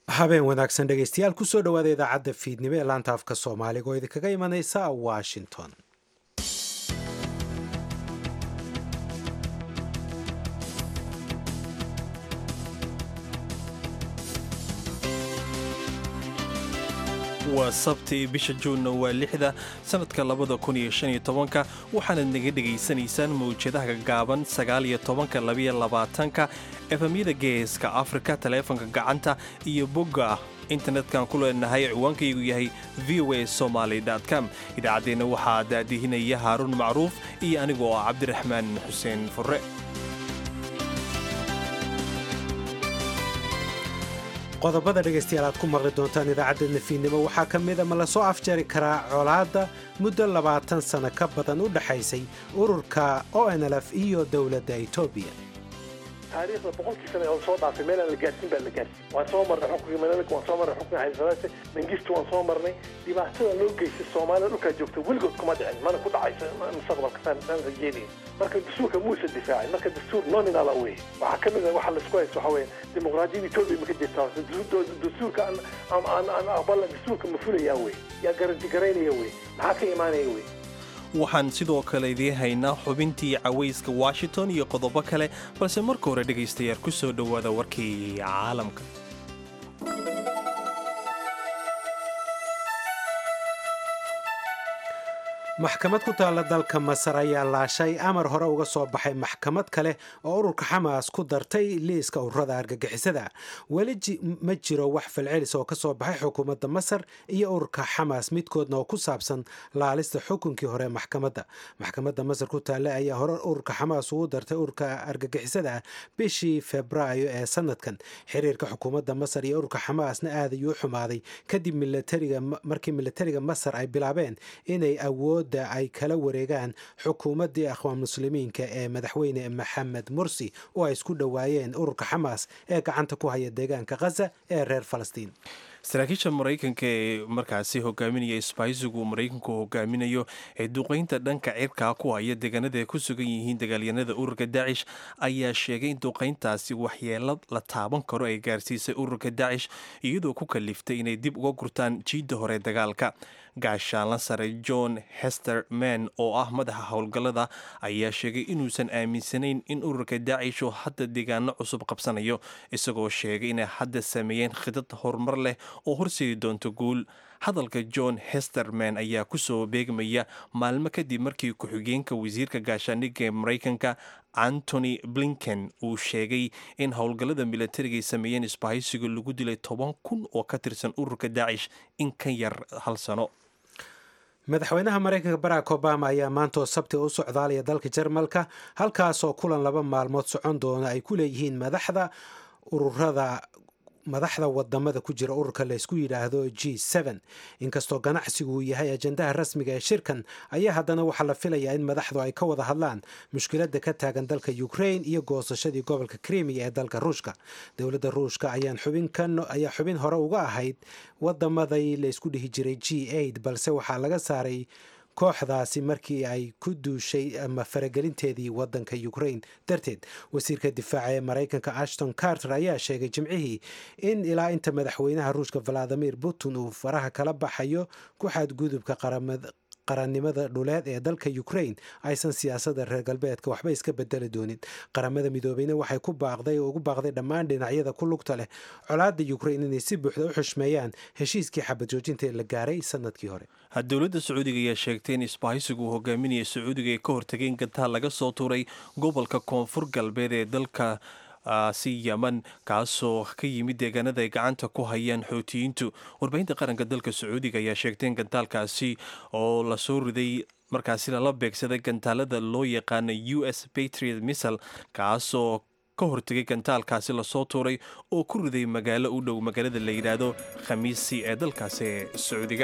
habeen wanaagsan dhegaystayaal kusoo dhowaada idaacadda fiidnimo ee laanta afka soomaaliga oo idinkaga imanaysa washington waa sabti bisha juunna waa lixda sannadka labada kun iyo shan iyo tobanka waxaanad naga dhegaysanaysaan mawjadaha gaaban sagaal iyo tobanka labiyo labaatanka efamyada geeska afrika taleefanka gacanta iyo bogga internetkan ku leenahay ciwaankaygu yahay v o a somaly com idaacaddeenna waxaa daadihinaya haaruun macruuf iyo anigoo ah cabdiraxmaan xuseen furre qodobada dhegaystayaal aad ku maqli doontaan idaacadda fiidnimo waxaa ka mida ma lasoo afjari karaa colaadda muddo labaatan sano ka badan u dhexaysay ururka o n l f iyo dowladda etoobiya taariikhda boqolkii sana oo soo dhaafay meelaan la gaarsiin baa la gaarsiin waan soo marnay xukunkii manalika waan soo marnay xukunkii haysadaase mangistu waan soo marnay dhibaatada loo geystay soomaalida dhulkaa joogta weligood kuma dhicin mana ku dhacaysa mustaqbalka saan rajeynaya marka dastuurka muusa difaacin marka dastuur nominala wey waxaa ka mid a waxa laisku haysto waxa weeye dimuqraadiyada etoobiya ma ka jirta dastuurka aan aqbala dastuurka ma fulayaa wey yaa garanti garaynaya wey maxaa ka imaanaya wey waxaan sidoo kale idiin haynaa xubintii cawayska washington iyo qodobo kale balse marka hore dhegaystayaal ku soo dhowaada warkii caalamka maxkamad ku taalla dalka masar ayaa laashay amar hore uga soo baxay maxkamad kale oo ururka xamaas ku dartay liiska ururada argagixisada weli ma jiro wax falcelis oo ka soo baxay xukuumadda masar iyo ururka xamaas midkoodna oo ku saabsan laalista xukunkii hore maxkamadda maxkamadda masar ku taalla ayaa hore ururka xamaas ugu dartay ururka argagixisada bishii febraayo ee sanadkan xiriirka xukuumadda masar iyo ururka xamaasna aad ayuu u xumaaday kadib markii militariga masar ay bilaabeen inay awood ay kala wareegaan xukuumaddii akhwaan muslimiinka ee madaxweyne maxamed mursi oo ay isku dhowaayeen ururka xamaas ee gacanta ku haya deegaanka khaza ee reer falastiin saraakiisha maraykanka ee markaasi hogaaminaya isbaaysigu maraykanku hogaaminayo ee duqaynta dhanka cirkaa ku haya deegaanada ay ku sugan yihiin dagaalyanada ururka daacish ayaa sheegay in duqayntaasi waxyeelo la taaban karo ay gaarsiisay ururka daacish iyadoo ku kaliftay inay dib uga gurtaan jiidda hore dagaalka gaashaanla sare john hester man oo ah madaxa howlgallada ayaa sheegay inuusan aaminsanayn in ururka daacish oo hadda deegaano cusub qabsanayo isagoo sheegay inay hadda sameeyeen khidad horumar leh oo horseedi doonto guul hadalka john hesterman ayaa kusoo beegmaya maalmo kadib markii ku-xigeenka wasiirka gaashaandhigga ee maraykanka antony blinken uu sheegay in howlgallada militariga ay sameeyeen isbahaysiga lagu dilay toban kun oo ka tirsan ururka daacish in ka yar hal sano madaxweynaha maraykanka barack obama ayaa maanta oo sabti u socdaalaya dalka jarmalka halkaasoo kulan laba maalmood socon doona ay ku leeyihiin madaxda ururada madaxda wadamada ku jira ururka laysku yidhaahdo g inkastoo ganacsigu uu yahay ajandaha rasmiga ee shirkan ayaa haddana waxaa la filayaa in madaxdu ay ka wada hadlaan mushkiladda ka taagan dalka ukrain iyo goosashadii gobolka krimiya ee dalka ruushka dowladda ruushka ayaa xubin hore uga ahayd wadamaday laysku dhihi jiray g balse waxaa laga saaray kooxdaasi markii ay ku duushay ama faragelinteedii wadanka ukrain darteed wasiirka difaaca ee maraykanka ashton carter ayaa sheegay jimcihii in ilaa inta madaxweynaha ruushka valadimir putin uu faraha kala baxayo ku xadgudubka qarannimada dhuleed ee dalka ukrain aysan siyaasadda reer galbeedka waxba iska bedeli doonin qaramada midoobeyna waxay ku baaqday oo ugu baaqday dhammaan dhinacyada ku lugta leh colaadda ukrain inay si buuxda u xushmeeyaan heshiiskii xabad joojinta ee la gaaray sanadkii hore dowladda sacuudiga ayaa sheegtay in isbahaysigu uu hogaaminaya sacuudiga ay ka hortageen gantaal laga soo tuuray gobolka koonfur galbeed ee dalka si yeman kaasoo ka yimid deegaanada ay gacanta ku hayaan xootiyiintu warbaahinta qaranka dalka sacuudiga ayaa sheegtay in gantaalkaasi oo lasoo riday markaasi lala beegsaday gantaalada loo yaqaana u s patriot missal kaasoo ka hortegay gantaalkaasi lasoo tuuray oo ku riday magaalo u dhow magaalada la yidhaahdo khamiisi ee dalkaasi ee sacuudiga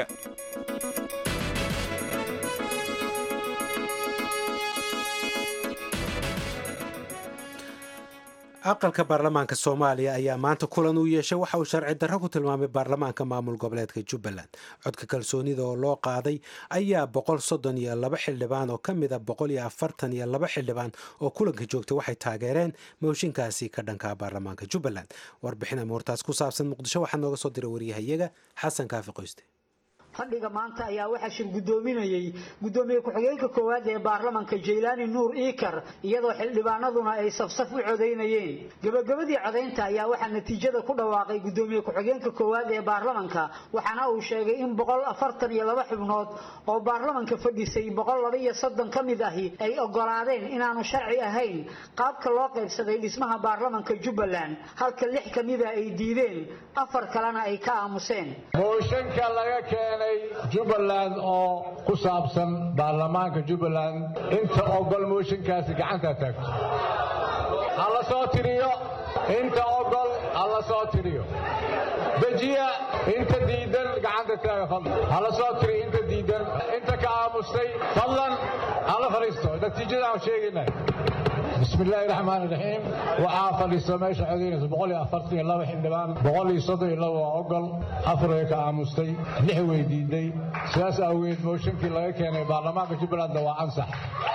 aqalka baarlamaanka soomaaliya ayaa maanta kulan uu yeeshay waxa uu sharci darro ku tilmaamay baarlamaanka maamul goboleedka jubbaland codka kalsoonida oo loo qaaday ayaa boqol soddon iyo laba xildhibaan oo ka mid a boqol iyo afartan iyo laba xildhibaan oo kulanka joogtay waxay taageereen mooshinkaasi ka dhanka baarlamaanka jubbaland warbixin amuurtaas ku saabsan muqdisho waxaa nooga soo diray waryahayaga xasan kaafi qoyste fadhiga maanta ayaa waxaa shir guddoominayey guddoomiye ku-xigeenka koowaad ee baarlamanka jaylaani nuur iikar iyadoo xildhibaanaduna ay safsaf u codaynayeen gebagabadii codaynta ayaa waxaa natiijada ku dhawaaqay guddoomiye ku-xigeenka koowaad ee baarlamanka waxaana uu sheegay in boqol afartan iyo laba xubnood oo baarlamanka fadhisay boqol laba iyo soddon ka mid ahi ay ogolaadeen inaanu sharci ahayn qaabka loo qaybsaday dhismaha baarlamanka jubbaland halka lix ka mida ay diideen afar kalena ay ka aamuseen jubbaland oo ku saabsan baarlamaanka jubbaland inta ogol mooshinkaasi gacanta taagto ha la soo tiriyo inta ogol ha la soo tiriyo dejiya inta diidan gacanta taaga fadlan ha la soo tiriyo inta diidan inta ka aamustay fadlan ha la fadhiisto natiijada aan sheegaynay بسم الله الرحمن الرحيم waxaa fadhiista meesha codaynaysa boqol iyo afartan iyo laba xildhibaan boqol iyo soddon iyo laba waa ogol afar way ka aamustay lix way diiday sidaas awgeed mooshinkii laga keenay baarlamaanka jubbalandna waa ansax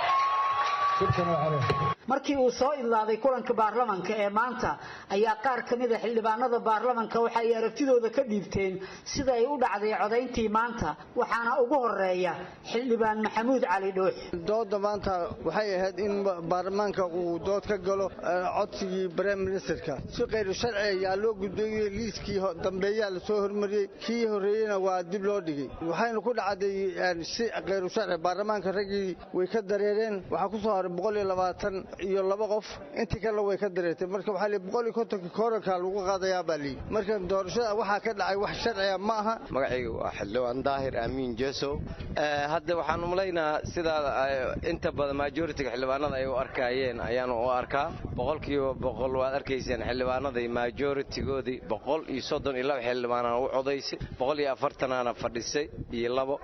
markii uu soo idlaaday kulanka baarlamanka ee maanta ayaa qaar ka mida xildhibaanada baarlamanka waxa ay aragtidooda ka dhiibteen sida ay u dhacday codayntii maanta waxaana ugu horeeya xildhibaan maxamuud cali dhuux dooda maanta waxay ahayd in baarlamaanka uu dood ka galo codsigii brem ministerka si khayru sharci ayaa loo gudbeeyey liiskii dambeeyaa lasoo hormariyey kii horreeyena waa dib loo dhigay waxayna ku dhacday si khayru sharci baarlamaanka raggii way ka dareereen waxaa ku soo haray boqol iyo labaatan iyo laba qof intii kalena way ka dareertay marka waxaa lii boqol iyo kontonka kooranka lagu qaadayaa baa lii marka doorashada waxaa ka dhacay wax sharciya ma aha magacayga waa xildhibaan daahir aamiin jesow hadda waxaan umalaynaa sidaa inta badan majoritiga xildhibaanada ay u arkaayeen ayaanu u arkaa boqolkiiba boqol waad arkayseen xildhibaanaday majoritigoodii boqol iyo soddon iyo laba xildhibaanana u codaysay boqol iyo afartanaana fadhisay iyo labo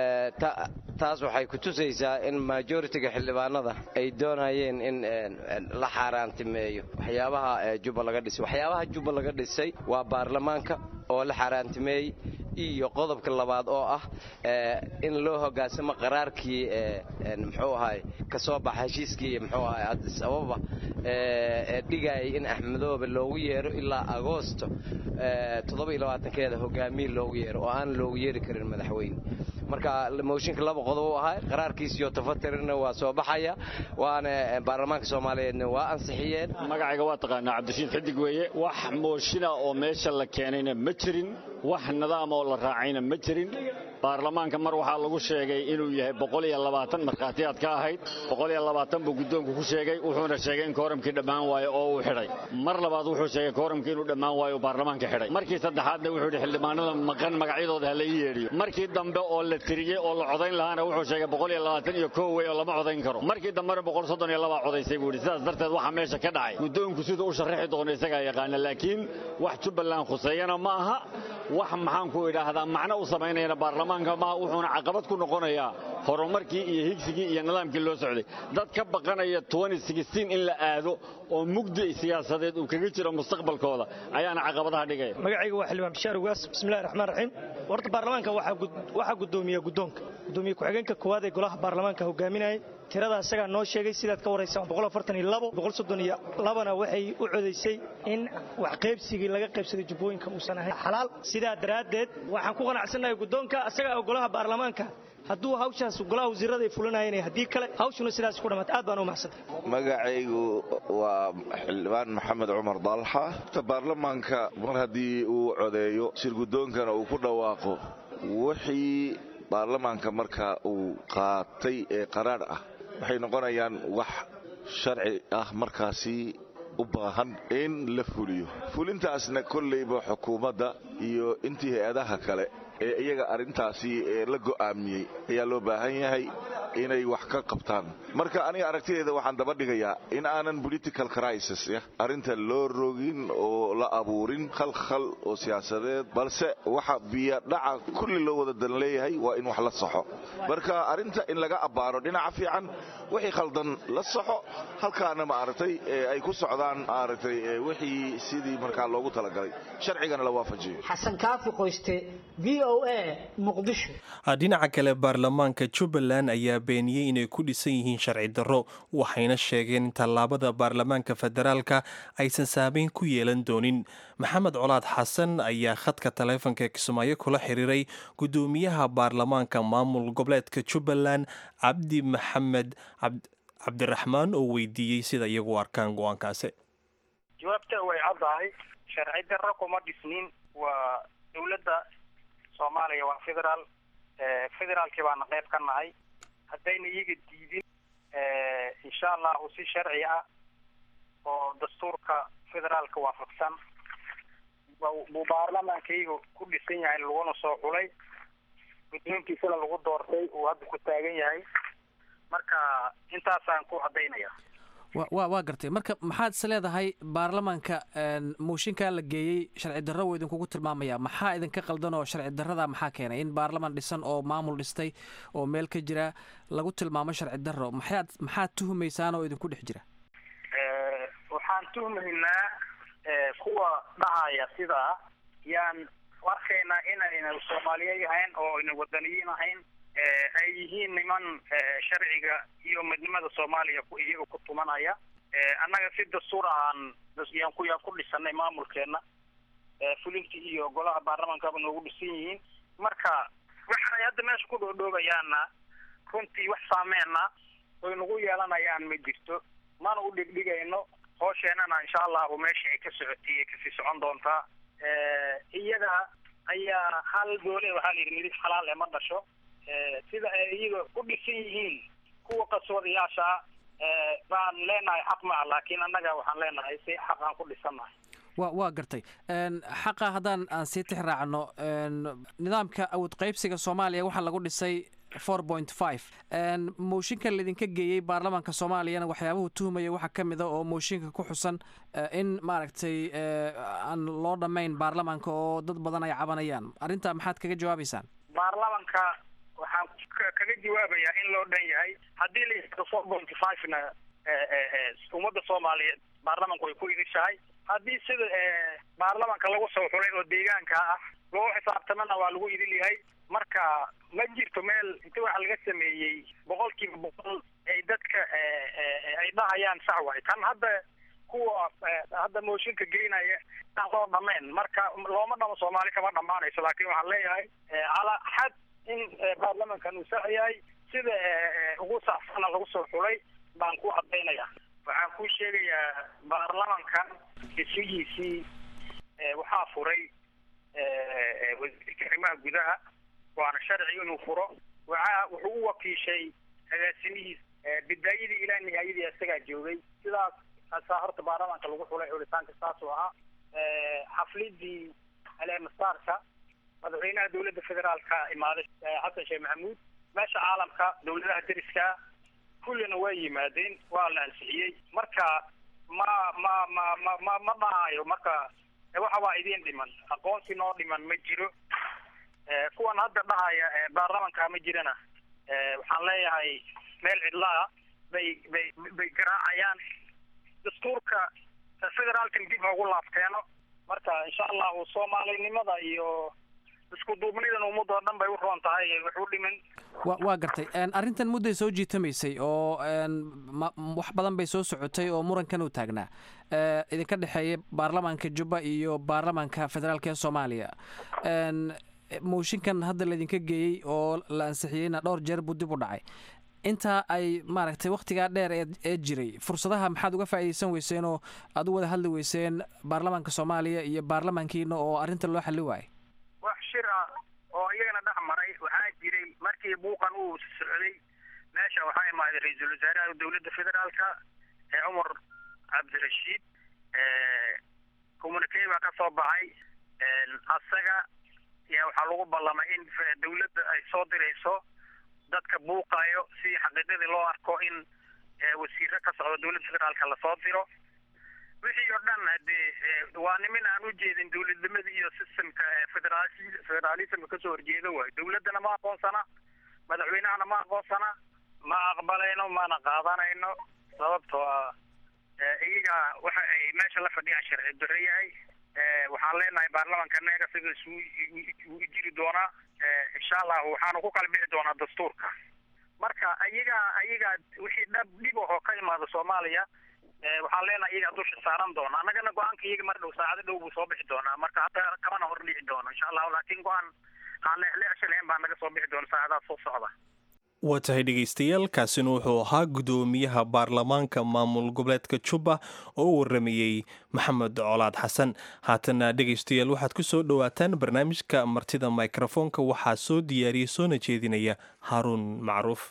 taas waxay ku tusaysaa in majoritiga xildhibaanada ay doonayeen in la xaaraantimeeyo waxyaabaha jubba laga dhisay waxyaabaha jubba laga dhisay waa baarlamaanka oo la xaaraantimeeyey iyo qodobka labaad oo ah in loo hogaansamo qaraarkii muxuu ahay ka soo baxa heshiiskii muxuu ahay addis ababa ee dhigayay in axmedoobe loogu yeero ilaa agoosto toddoba iyo labaatankeeda hogaamiye loogu yeero oo aan loogu yeeri karin madaxweyne marka mooshinka laba qodob u ahay qaraarkiisiyo tafatirina waa soo baxaya waana baarlamaanka soomaaliyeedna waa ansixiyeen magacayga waa taqaanaa cabdirashiid xidig weeye wax mooshina oo meesha la keenayna ma jirin wax nidaam oo la raacayna ma jirin baarlamaanka mar waxaa lagu sheegay inuu yahay boqol iyo labaatan markhaatiyaad ka ahayd boqol iyo labaatan buu guddoonku ku sheegay wuxuuna sheegay in kooramkii dhammaan waayo oo uu xidhay mar labaad wuxuu sheegay kooramkii inuu dhammaan waayo uu baarlamaanka xidhay markii saddexaadna wuxuu yidhi xildhibaanada maqan magacyadooda ha la ii yeedhiyo markii dambe oo la tiriyey oo la codayn lahaana wuxuu sheegay boqol iyo labaatan iyo kow wey oo lama codayn karo markii dambena boqol soddon iyo labaa codaysay buu yidhi sidaas darteed waxaa meesha ka dhacay guddoonku siduu u sharraxi doono isagaa yaqaana laakiin wax jubbaland khuseeyana ma aha wax maxaan ku idhaahdaa macno u samaynayana baarlamaanka maaha wuxuuna caqabad ku noqonayaa horumarkii iyo higsigii iyo nidaamkii loo socday dad ka baqanaya in la aado oo mugdi siyaasadeed uu kaga jiro mustaqbalkooda ayaana caqabadaha dhigaya magacayga waa xildhibaan bishaar ugaas bismillahi raxmaan raxiim horta baarlamaanka waxaa guddoomiya guddoonka guddoomiye ku-xigeenka koowaad ee golaha baarlamaanka hogaaminayay tirada isagaa noo sheegay sidaad ka waraysa iyo labana waxay u codaysay in wax qaybsigii laga qaybsaday jubbooyinka uusan ahayn xalaal sidaa daraaddeed waxaan ku qanacsannahay guddoonka isagaa oo golaha baarlamaanka hadduu hawshaas golaha wasiirada ay fulinayeen haddii kale hawshuna sidaas ku dhammaata aad baan u mahadsantahay magacaygu waa xildhibaan maxamed cumar dalxa baarlamaanka mar haddii uu codeeyo shir guddoonkana uu ku dhawaaqo wixii baarlamaanka marka uu qaatay ee qaraar ah waxay noqonayaan wax sharci ah markaasi u baahan in la fuliyo fulintaasna kollayba xukuumadda iyo intii hay-adaha kale ee iyaga arrintaasi ee la go'aamiyey ayaa loo baahan yahay inay wax ka qabtaan marka aniga aragtideeda waxaan daba dhigayaa in aanan political crisis arrinta loo rogin oo la abuurin khalkhal oo siyaasadeed balse waxa biyadhaca kulli loo wada dan leeyahay waa in wax la saxo marka arrinta in laga abbaaro dhinaca fiican wixii khaldan la saxo halkaana maaragtay ay ku socdaan maaragtay wixii sidii markaa loogu talagalay sharcigana la waafajiyo xasan kaafi qoyste v o a muqdisho dhinaca kale baarlamaanka jubbaland ayaa beeniyey inay ku dhisan yihiin sharci darro waxayna sheegeen in tallaabada baarlamaanka federaalka aysan saameyn ku yeelan doonin maxamed colaad xasan ayaa khadka taleefonka kismaayo kula xiriiray guddoomiyaha baarlamaanka maamul goboleedka jubbaland cabdi maxamed cabdiraxmaan oo weydiiyey sida iyagu arkaan go-aankaasi jawaabta way caddahay sharci darro kuma dhisnin waa dowladda soomaaliya waa federaal federaalkii baana qayb ka nahay haddayna iyaga diidin insha allahu si sharci ah oo dastuurka federaalka waafaqsan buu baarlamaanka iyaga ku dhisan yahay laguna soo xulay guddoonkiisana lagu doortay uu hadda ku taagan yahay marka intaasaan ku caddaynaya wa waa gartay marka maxaad is leedahay baarlamaanka mooshinkaa la geeyey sharci darro wuu idinkugu tilmaamaya maxaa idinka qaldan oo sharci darrada maxaa keenay in baarlamaan dhisan oo maamul dhistay oo meel ka jira lagu tilmaamo sharci darro maxaad maxaad tuhumaysaan oo idinku dhex jira waxaan tuhmaynaa kuwa dhahaya sidaa yaan arkaynaa inayna soomaaliyeed ahayn oo ayna wadaniyiin ahayn ay yihiin niman sharciga iyo midnimada soomaaliya iyaga ku tumanaya annaga si dastuur ahaan yaan ku yaan ku dhisanay maamulkeena fulinta iyo golaha baarlamaankaaba noogu dhisan yihiin marka waxay hadda meesha ku dhoodhoobayaana runtii wax saameena oy nagu yeelanayaan ma jirto mana u dhigdhigayno hoosheenana insha allahu meesha ay ka socotay ay kasii socon doontaa iyaga ayaa hal doole waxaa la yidhi midib xalaal ee ma dhasho sida ay iyaga u dhisan yihiin kuwa qaswadayaasha baan leenahay xaq maa laakiin annaga waxaan leenahay si xaq aan ku dhisannahay wa waa gartay xaqa haddaan aan sii tix raacno nidaamka awood qaybsiga soomaaliya waxaa lagu dhisay four point five mooshinka laydinka geeyey baarlamaanka soomaaliyana waxyaabuhu tuhmaya waxaa ka mid a oo mooshinka ku xusan in maaragtay aan loo dhammayn baarlamaanka oo dad badan ay cabanayaan arrintaa maxaad kaga jawaabaysaan baarlamanka waxaan kaga jawaabayaa in loo dhan yahay haddii la yihahdo four point five na ummadda soomaaliyeed baarlamanku way ku idishahay haddii sida baarlamanka lagu soo xulay oo deegaanka ah loo xisaabtamana waa lagu idil yahay marka ma jirto meel inta waxa laga sameeyey boqol kiiba boqol ay dadka ay dhahayaan sax waay kan hadda kuwa hadda mooshinka geynaya aan loo dhamayn marka looma dhamo soomaali kama dhamaanayso laakiin waxaan leeyahay calaa xad in baarlamankan uu sax yahay sida ugu saxsana lagu soo xulay baan ku cadaynaya waxaan ku sheegayaa baarlamankan isugiisii waxaa furay wasiirka arrimaha gudaha waana sharci inuu furo waxa wuxuu u wakiishay agaasimihiis bidaayadii ilaa nihaayadii isagaa joogay sidaas asaa horta baarlamaanka lagu xulay xulitaanka saasuu ahaa xaflidii aleemasaarka madaxweynaha dowladda federaalka imaaday xasan sheekh maxamuud meesha caalamka dowladaha deriska kullina waa yimaadeen waa la ansixiyey marka ma ma ma ma ma ma dhahayo marka waxa waa idiin dhiman aqoonsi noo dhiman ma jiro kuwan hadda dhahaya baarlamanka ma jirana waxaan leeyahay meel cidlaa bay bay bay garaacayaan dastuurka federaalkan dib hoogu laabteeno marka insha allahu soomaalinimada iyo isku duubnidan ummadoo dhan bay u roon tahay wax u dhimin wa waa gartay arrintan mudday soo jiitamaysay oo wax badan bay soo socotay oo murankan uu taagnaa idinka dhexeeya baarlamaanka jubba iyo baarlamaanka federaalka ee soomaaliya mooshinkan hadda laydinka geeyey oo la ansixiyeyna dhowr jeer buu dib u dhacay intaa ay maaragtay wakhtigaa dheer ee jiray fursadaha maxaad uga faa'iidaysan weyseen oo aad u wada hadli weyseen baarlamaanka soomaaliya iyo baarlamaankiina oo arrinta loo xalli waayay wax shir ah oo iyagana dhex maray waxaa jiray markii buuqan uu socday meesha waxaa imaaday ra-iisul wasaaraha dowladda federaalka ee cumar cabdirashiid communicay baa ka soo baxay asaga yaa waxaa lagu ballamay in dowladda ay soo dirayso dadka buuqayo si xaqiiqadii loo arko in wasiiro ka socda dowladda federaalka lasoo diro wixii oo dhan hadee waa nimin aan u jeedin dowladnimada iyo systemka federaalismka kasoo horjeeda waayo dowladdana ma aqoonsana madaxweynahana ma aqoonsana ma aqbalayno mana qaadanayno sababtoo ah iyaga waxa ay meesha la fadhiyaan sharci darro yahay waxaan leenahay baarlamanka neega sidaas u jiri doonaa insha allahu waxaanu ku kala bixi doonaa dastuurka marka iyaga iyaga wixii dhab dhib oo ka imaada soomaaliya waxaan leenahay iyagaa dusha saaran doona annagana go-aanka iyaga mar dhow saacado dhow buu soo bixi doonaa marka hadda kamana hor dhici doono insha allahu laakiin go-aan aan leexleexsha lahayn baa naga soo bixi doona saacadaha soo socda waa tahay dhegaystayaal kaasina wuxuu ahaa guddoomiyaha baarlamaanka maamul goboleedka jubba oo u waramayey maxamed colaad xasan haatana dhegaystayaal waxaad ku soo dhowaataan barnaamijka martida mikrofoonka waxaa soo diyaariyey soona jeedinaya haaruun macruuf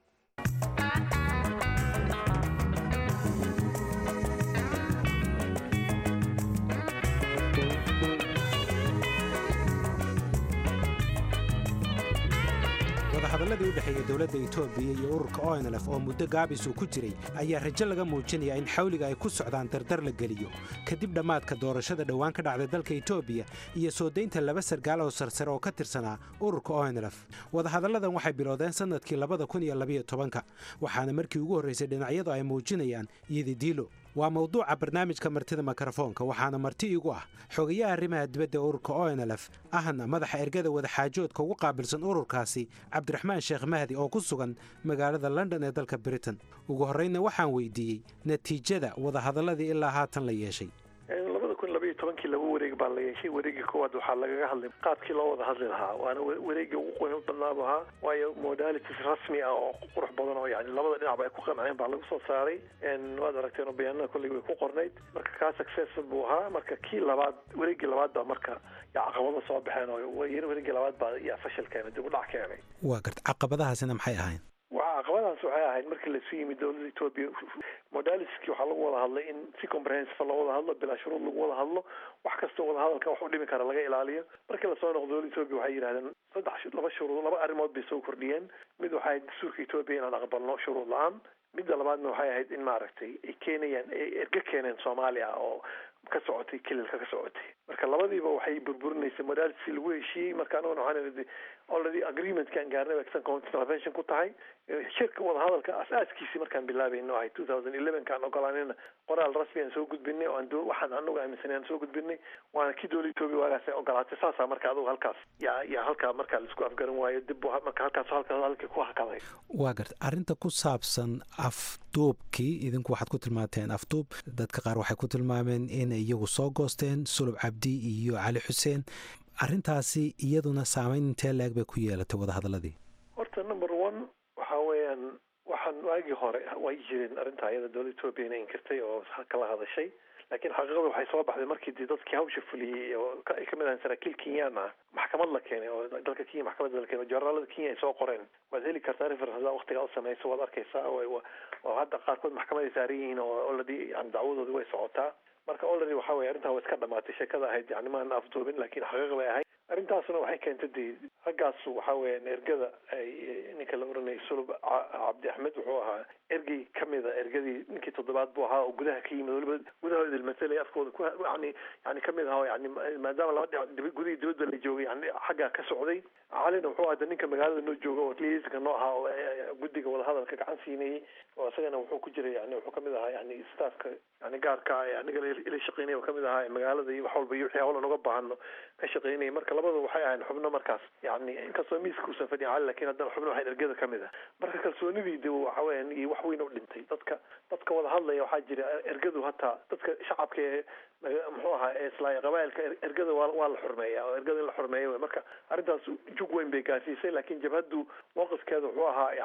wadahadaladii u dhexeeyey dowladda etoobiya iyo ururka onlf oo muddo gaabis uu ku jiray ayaa rajo laga muujinaya in xawliga ay ku socdaan dardar la geliyo kadib dhammaadka doorashada dhowaan ka dhacday dalka etoobiya iyo soo daynta laba sargaal oo sarsare oo ka tirsanaa ururka onlf wadahadalladan waxay bilowdeen sannadkii labada kun iyo labayo tobanka waxaana markii ugu horraysay dhinacyadu ay muujinayaan iyodidiilo waa mawduuca barnaamijka martida mikrofoonka waxaana marti igu ah xogayaha arrimaha dibadda ururka onlf ahna madaxa ergada wadaxaajoodka ugu qaabilsan ururkaasi cabdiraxmaan sheekh mahdi oo ku sugan magaalada london ee dalka britain ugu horraynna waxaan weydiiyey natiijada wadahadalladii ilaa haatan la yeeshay labada kun labaiyo tobankii laba wareeg baa la yeeshay wareegii koowaad waxaa lagaga hadlay qaadkii loo wada hadli lahaa waana wareegii ugu qoyn badnaa bu ahaa waayo modalities rasmi ah oo qurux badan oo yani labada dhinacba ay ku qanceen baa lagu soo saaray waad aragteen oo bayaanada kolley way ku qornayd marka kaa successful buu ahaa marka kii labaad wareegii labaad baa marka yaa caqabado soo baxeen oo wareegii labaad baa yaa fashil keenay dib u dhac keenay waa garta caqabadahaasina maxay ahayn waa caqabadaas waxay ahayd markii lasu yimid dowladda etoobiya modaliski waxaa lagu wada hadlay in si comprehensive loo wada hadlo bilaa shuruud lagu wada hadlo wax kastoo wada hadalka wax u dhimi kara laga ilaaliyo markii lasoo noqdo dowladda etoobiya waxay yidhahdeen saddex laba shuruud laba arrimood bay soo kordhiyeen mid waxay ahayd dastuurka etoobiya inaan aqbalno shuruud la-aan midda labaadna waxay ahayd in maaragtay ay keenayaan ay erge keeneen soomaaliya oo ka socotay kililka ka socotay marka labadiiba waxay burburinaysay modality lagu heshiiyey marka anaguna waxaan already agreementkaan gaarnay exan convention ku tahay shirka wadahadalka asaaskiisii markaan bilaabayno ahay two thousand eleven kaan ogolaanayna qoraal rasmi aan soo gudbinay oo aan waxaan anagu aaminsanay aan soo gudbinay waana kii dowla etoobiya waagaas ay ogolaatay saasaa marka adugu halkaas yaa yaa halkaa markaa laisku afgaran waayo dib marka halkaas halkaas halkii ku hakaday waa garta arrinta ku saabsan afduubkii idinku waxaad ku tilmaanteen afduub dadka qaar waxay ku tilmaameen inay iyagu soo goosteen sulub cabdi iyo cali xuseen arrintaasi iyaduna saamayn intee leeg bay ku yeelatay wadahadaladii horta number one waxa weeyaan waxaan waagii hore way jireen arrintaa iyada dowladda etoobiya inay inkirtay oo kala hadashay laakiin xaqiiqada waxay soo baxday markii dee dadkii hawsha fuliyey oo ay kamid ahayn saraakiil kenyaan ah maxkamad la keenay oo dalka kenya maxkamadda la keenay joornaalada kenya ay soo qoreen waad heli kartaa reference hadaa waqtigaa u samayso waad arkaysaa oo hadda qaarkood maxkamad ay saaran yihiin oo already yani dacwadoodi way socotaa marka already waxa weye arrintaa waa iska dhamaatay sheekada ahayd yani maana afduubin laakiin xaqiiq bay ahayd arrintaasuna waxay keentay dee raggaas waxa weeyaan ergada ay ninka la oranayay sulub cabdi axmed wuxuu ahaa ergey kamid a ergadii ninkii toddobaad buu ahaa oo gudaha ka yimid waliba gudahooda ilmasalay afkooda ku yani yani kamid ahaa yani maadaama laba dhinac gudihii dibadda la joogay yani xaggaa ka socday calina wuxuu ahda ninka magaalada noo jooga oo liiska noo ahaa oo guddiga wadahadalka gacan siinayay oo isagana wuxuu ku jiray yani wuxuu kamid ahaa yani staffka yani gaarka aniga ila shaqeynaya oo kamid ahaa magaalada iyo wax walba iyo wixii hawlan uga baahano ka shaqeynaya marka labada waxay ahayn xubno markaas yani inkastoo miiska uusan fadhin cali lakin haddana xubno waxay ergada kamid ah marka kalsoonidii de waxa weeyaan iyo wax weyn u dhintay dadka dadka wada hadlaya waxaa jira ergadu hataa dadka shacabka ee muxuu ahaa islaaya qabailka ergada waa waa la xurmeeya oo ergada in la xurmeeyo wey marka arrintaas jug weyn bay gaarsiisay laakiin jabhaddu mowqifkeeda wuxuu ahaa yani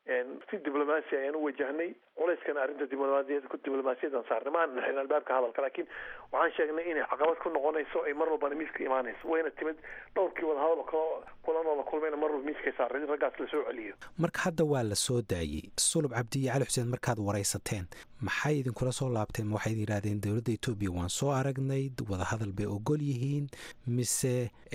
si diblomaasi ayaan u wajahnay culeyskana arrinta diblomaasiyad diblomaasiyadan saarnay ma aanan xirin albaabka hadalka laakiin waxaan sheegnay inay caqabad ku noqonayso ay mar walbana miiska imaanayso wayna timid dhowrkii wadahadal kalo kulan oo la kulmayna mar walba miiskay saaray in raggaas lasoo celiyo marka hadda waa la soo daayey sulub cabdi iyo cali xuseen markaad waraysateen maxay idinkula soo laabteen waxay yidhahdeen dowladda etoobiya waan soo aragnay wadahadal bay ogol yihiin mise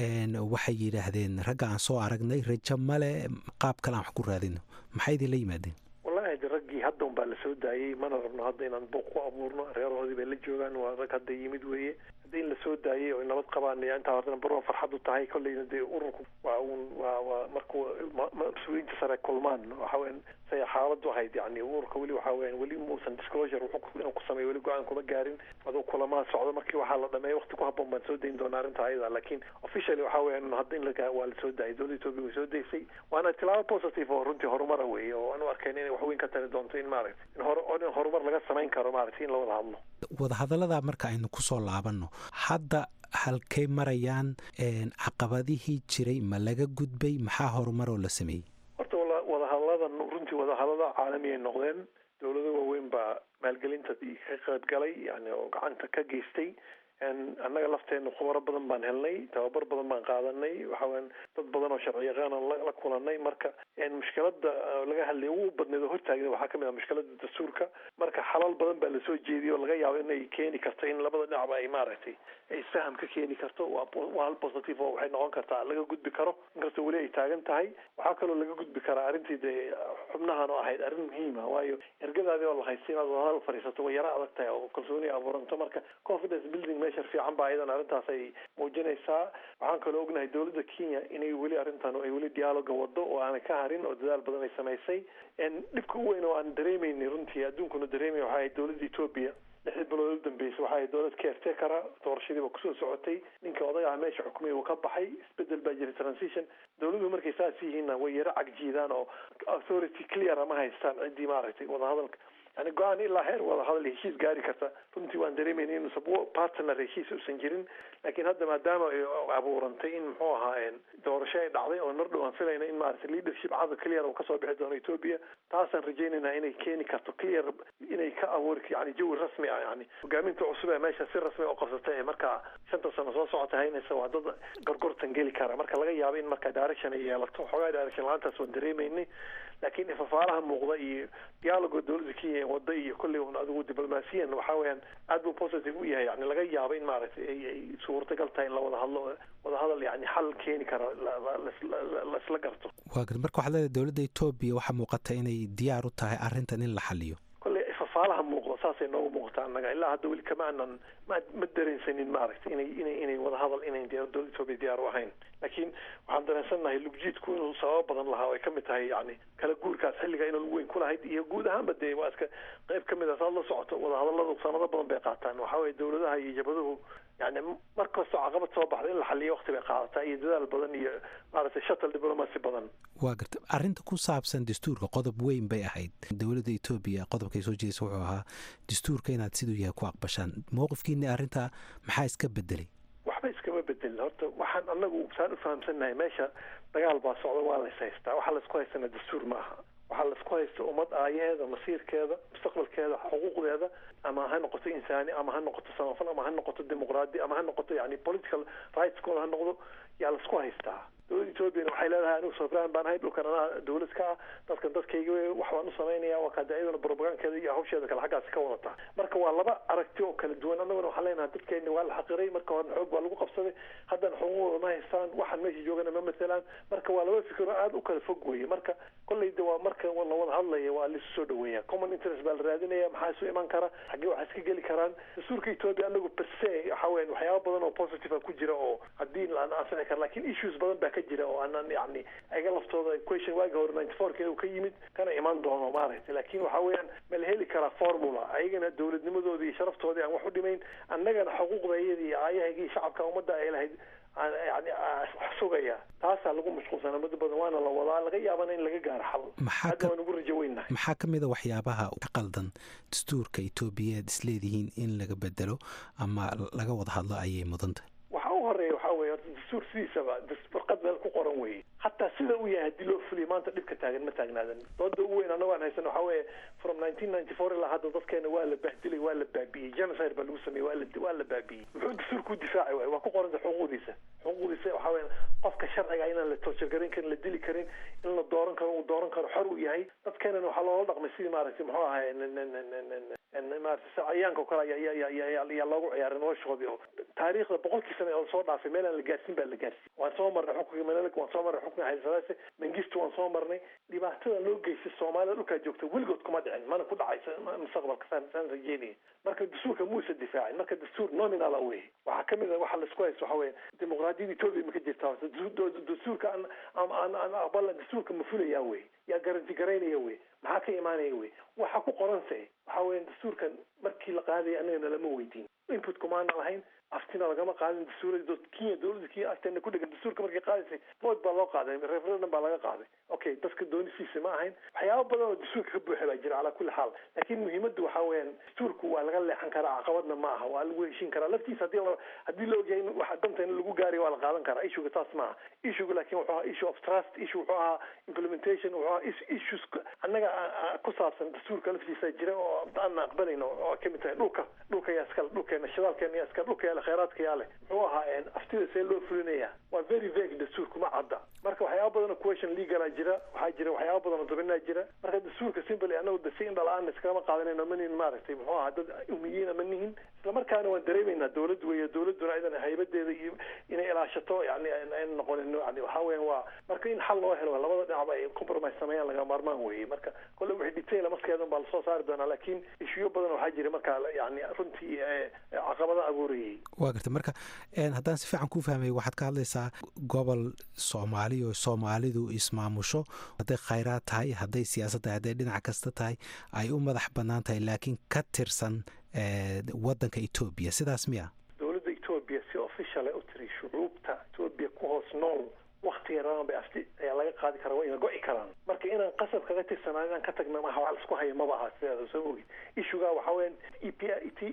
waxay yidhaahdeen ragga aan soo aragnay rajo male qaab kale aan wax ku raadino maxay idinla yimaadeen wallahi de raggii hadda un baa lasoo daayey mana rabno hadda inaan buuq ku abuurno reerahoodii bay la joogaan waa rag hadda yimid weeye hadda in lasoo daayey oo nabad qabaan intaa horena barwa farxad u tahay kolleyna dee ururku waa uun waa waa markuu mas-uuliyiinta sare kulmaan waxa weyan say xaaladu ahayd yani ururka weli waxa weyan weli muusan disclosure wuxuu inuu ku sameeyo weli go-aan kuma gaarin aduu kulamaa socdo markii waxaa la dhameeya waqti ku habboon baan soo dayn doonaa arrinta ayada laakiin officially waxa weyan hadda in laga waa lasoo daayay dowladda etoobiya way soo daysay waana tilaabo positive oo runtii horumara weeye oo aanu arkayna inay waxweyn ka tari doonto in maaragta in hor in horumar laga samayn karo maaragtay in la wada hadlo wadahadallada marka aynu kusoo laabanno hadda halkay marayaan caqabadihii jiray ma laga gudbay maxaa horumaroo la sameeyey horta wadahadalladan runtii wadahadallada caalami ay noqdeen dowlado waaweyn baa maalgelinta ka qayb galay yani oo gacanta ka geystay annaga lafteena khubaro badan baan helnay tababar badan baan qaadanay waxaweyan dad badan oo sharci yaqaana la kulanay marka mushkilada laga hadlay ugu badneed oo hortaagna waxaa kamid ah mushkilada dastuurka marka xalal badan baa lasoo jeediyay oo laga yaabo inay keeni karto in labada dhinacba ay maaragtay ay isfaham ka keeni karto waa hal positive oo waxay noqon kartaa laga gudbi karo inkastoo weli ay taagan tahay waxaa kaloo laga gudbi karaa arrintii dee xubnahan oo ahayd arrin muhiima waayo ergadaadii oo la haystay inaad wadahadal fadhiisato way yaro adag tahay oo kalsooni abuuranto marka confidence building meesha fiican baa ayadan arrintaas ay muujinaysaa waxaan kaloo ognahay dowladda kenya inay weli arrintan ay weli dialoga wado oo aanay ka harin oo dadaal badan ay samaysay dhibka u weyn oo aan dareemayni runtii adduunkuna dareemay waxay ahayd dowladda etoobiya lixdii bilood u dambeysay waxa ay dowlad caretaker doorashadiiba kusoo socotay ninka odayaha meesha xukumaya uu ka baxay isbedel baa jiray transition dowladuhu markay saas yihiinna way yaro cagjiidaan oo authority clear ama haystaan ciddii maaragtay wadahadalka yani go-aan ilaa heer wadahadal heshiis gaari karta runtii waan dareemayna inuusan partner heshiis uusan jirin laakiin hadda maadaama ay abuurantay in muxuu ahaa doorasho ay dhacday oo mar dhow aan filayna in maaragtay leadership cada clear uu kasoo bixi doono etoobiya taasaan rajaynaynaa inay keeni karto clear inay ka abuuri yani jawi rasmi ah yani hogaaminta cusub ee meesha si rasmi u qabsatay ee markaa shanta sano soo socota haynaysa waa dad gorgortan geli kara marka laga yaabo in marka direction ay yeelato xoogaa direction la-aantaas waan dareemaynay laakiin ifafaalaha muuqda iyo dialoga dowladda kenya wada iyo kolley un adigu diblomaasiyan waxa weeyaan aad buu positive u yahay yani laga yaabo in maaragtay ay ay suurtagal tahay in la wada hadlo wada hadal yani xal keeni kara laisla garto waa garta marka waxaad leedahay dowladda etoobiya waxaa muuqata inay diyaar u tahay arrintan in la xaliyo kolley ifafaalaha muuqda saasay noogu muuqata annaga ilaa hadda weli kama aanan ma ma dareensanin maaragtay inay inay inay wada hadal inay dowladda etoobiya diyaar u ahayn laakiin waxaan dareensannahay lugjiidku inuu sababo badan lahaa oo ay kamid tahay yani kala guurkaas xilliga inuu weyn ku lahayd iyo guud ahaanba dee waa iska qayb kamid a saad la socoto wadahadalladu sanado badan bay qaataan waxa weye dowladaha iyo jabaduhu yani mar kastoo caqabad soo baxda in la xaliyo waqti bay qaadataa iyo dadaal badan iyo maaragtay shuttle diplomacy badan waa garta arrinta ku saabsan dastuurka qodob weyn bay ahayd dowladda etoobiya qodobkay soo jeedaysa wuxuu ahaa dastuurka inaad siduu yahay ku aqbashaan mowqifkiina arrinta maxaa iska bedelay waxba iskama bedelin horta waxaan anagu saan u fahamsannahay meesha dagaal baa socda waa lays haystaa waxaa laysku haystana dastuur maaha waxaa laysku haysta ummad aayaheeda masiirkeeda mustaqbalkeeda xuquuqdeeda ama ha noqoto insaani ama ha noqoto samafal ama ha noqoto dimuqraadi ama ha noqoto yani political rightskooda ha noqdo yaa laisku haystaa dowladda etoobiyana waxay leedahay anigu sovereign baan ahay dhulkan anaa dowlad ka ah dadkan dadkayga wax baan u samaynaya waa kaade iyaduna propagankeeda iyo hawsheeda kale xaggaasi ka wadataa marka waa laba aragti oo kala duwan annaguna waxaan leenahay dadkeeni waa la xaqiray marka horena xoog baa lagu qabsaday haddana xuquuqdooda ma haystaan waxaan meesha joogana ma matelaan marka waa laba fikiro aada u kala fog weeye marka kolleyda waa marka la wada hadlaya waa laisu soo dhaweeya common interest baa la raadinaya maxaa isu iman kara xaggee waxaa iska geli karaan dastuurka etoobiya anagu perse waxa weyan waxyaaba badan oo positive ku jira oo haddii aan anfici kara lakin issues badan baa ka jira oo aanan yani ayaga laftooda question waagi hore ninety four ka ka yimid kana iman doono maaragtay laakin waxa weeyaan ma la heli karaa formula ayagana dowladnimadoodii iyo sharaftoodii aan wax u dhimayn annagana xuquuqda iyadii iyo aayahayga iyo shacabka ummadda ay lahayd yani sugaya taasaa lagu mashquulsanaa muddo badan waana la wadaa laga yaabana in laga gaaro xal hadda waan ugu rajo weynahay maxaa ka mid a waxyaabaha ka qaldan dastuurka etoobiya ad isleedihiin in laga bedelo ama laga wada hadlo ayay mudantah waxa u horeeya waxaa weye horta dastuur sidiisaba warqad meel ku qoran weeye hataa sida uu yahay haddii loo fuliyo maanta dhibka taagan ma taagnaadan dooda ugu weyn annago aan haysan waxaa weeye from nineteen ninety four ilaa hadda dadkeena waa la bahdilay waa la baabi'iyey genocide baa lagu sameeyey waa la waa la baabi'iyey muxuu dastuurku u difaaci waay waa ku qoranta xuquuqdiisa xuquuqdiisa waxaa weeye qofka sharciga inaan la torturgarin karin la dili karin in la dooran karo uu dooran karo xor uu yahay dadkeenana waxaa loola dhaqmay sidii maaragtay muxuu ahay maaragtay cayaanka oo kale ayaa loogu ciyaaray noloshoodii oo taariikhda boqolkii sane oo soo dhaafay meel aan la gaarsiin baa la gaarsiin waan soo marnay xukunka menelik waan soo marnay xukunka haysadaase mengistu waan soo marnay dhibaatada loo geystay soomaalida dhulkaa joogta weligood kuma dhicin mana ku dhacaysa mustaqbalka saan saan rajeynaya marka dastuurka muusa difaacin marka dastuur nominala wey waxaa kamid a waxa laisku haysto waxa weeye dimuqraadiyada etoobiya ma ka jirta horta dastuurka aan aan aan aqbala dastuurka ma fulaya wey yaa garanti garaynaya wey maxaa ka imaanaya wey waxa ku qoranse waxa weya dastuurkan markii la qaadaya annagana lama weydiin input kumaana lahayn aftina lagama qaadin dastuurada kenya dowladda kenya afteena ku dhegan dastuurka markay qaadaysay vote baa loo qaaday referendum baa laga qaaday okay dadka doonisiisa ma ahayn waxyaaba badan oo dastuurka ka buuxa baa jira calaa kulli xaal laakiin muhiimaddu waxaa weeyaan dastuurku waa laga leexan karaa caqabadna ma aha waa lagu heshin karaa laftiisa hadii la haddii la ogyahay in waxa danta in lagu gaarayo waa la qaadan karaa issuega taas maaha issuega laakiin wuxuu ahaa issue of trust issue wuxuu ahaa implementation wuxuu ahaa issues annaga ku saabsan dastuurka laftiisa jira oo aan aqbalayno oo kamid tahay dhulka dhulka yaa iskale dhulkeena shidaalkeena yaa iskale dhulka yaa khayraadka yaa leh muxuu ahaa aftida see loo fulinaya waa very vague dastuurku ma cadda marka waxyaaba badan oo question legala jira waxaa jira waxyaaba badan oo dabinaa jira marka dastuurka simply anagu de si indhala-aan iskagama qaadanayno manin maaragtay muxuu ahaa dad umiyiina ma nihin islamarkaana waan dareemaynaa dowlad weeye dowladuna idan haybadeeda iyo inay ilaashato yani ayna noqonin yani waxaa weyan waa marka in xal loo helo labada dhinacba ay compromise sameeyaan laga maarmaan weeye marka kole wixii detail maskeedan baa lasoo saari doonaa laakiin ishuyo badan waxaa jira marka yani runtii caqabada abuurayay waa garta marka haddaan si fiican ku fahmay waxaad ka hadlaysaa gobol soomaali oo soomaalidu ismaamusho hadday khayraad tahay hadday siyaasad tahay hadday dhinac kasta tahay ay u madax bannaan tahay laakiin ka tirsan waddanka etoobiya sidaas miya dowladda etoobiya si official u tiri shucuubta etoobiya ku hoos nool waktiga rabaan bay afti ayaa laga qaadi karaa waa ina go'i karaan marka inaan qasab kaga tirsanaan inaan ka tagna maha wax laisku haya maba aha sideeda soo ogid issugaa waxaa weyan e p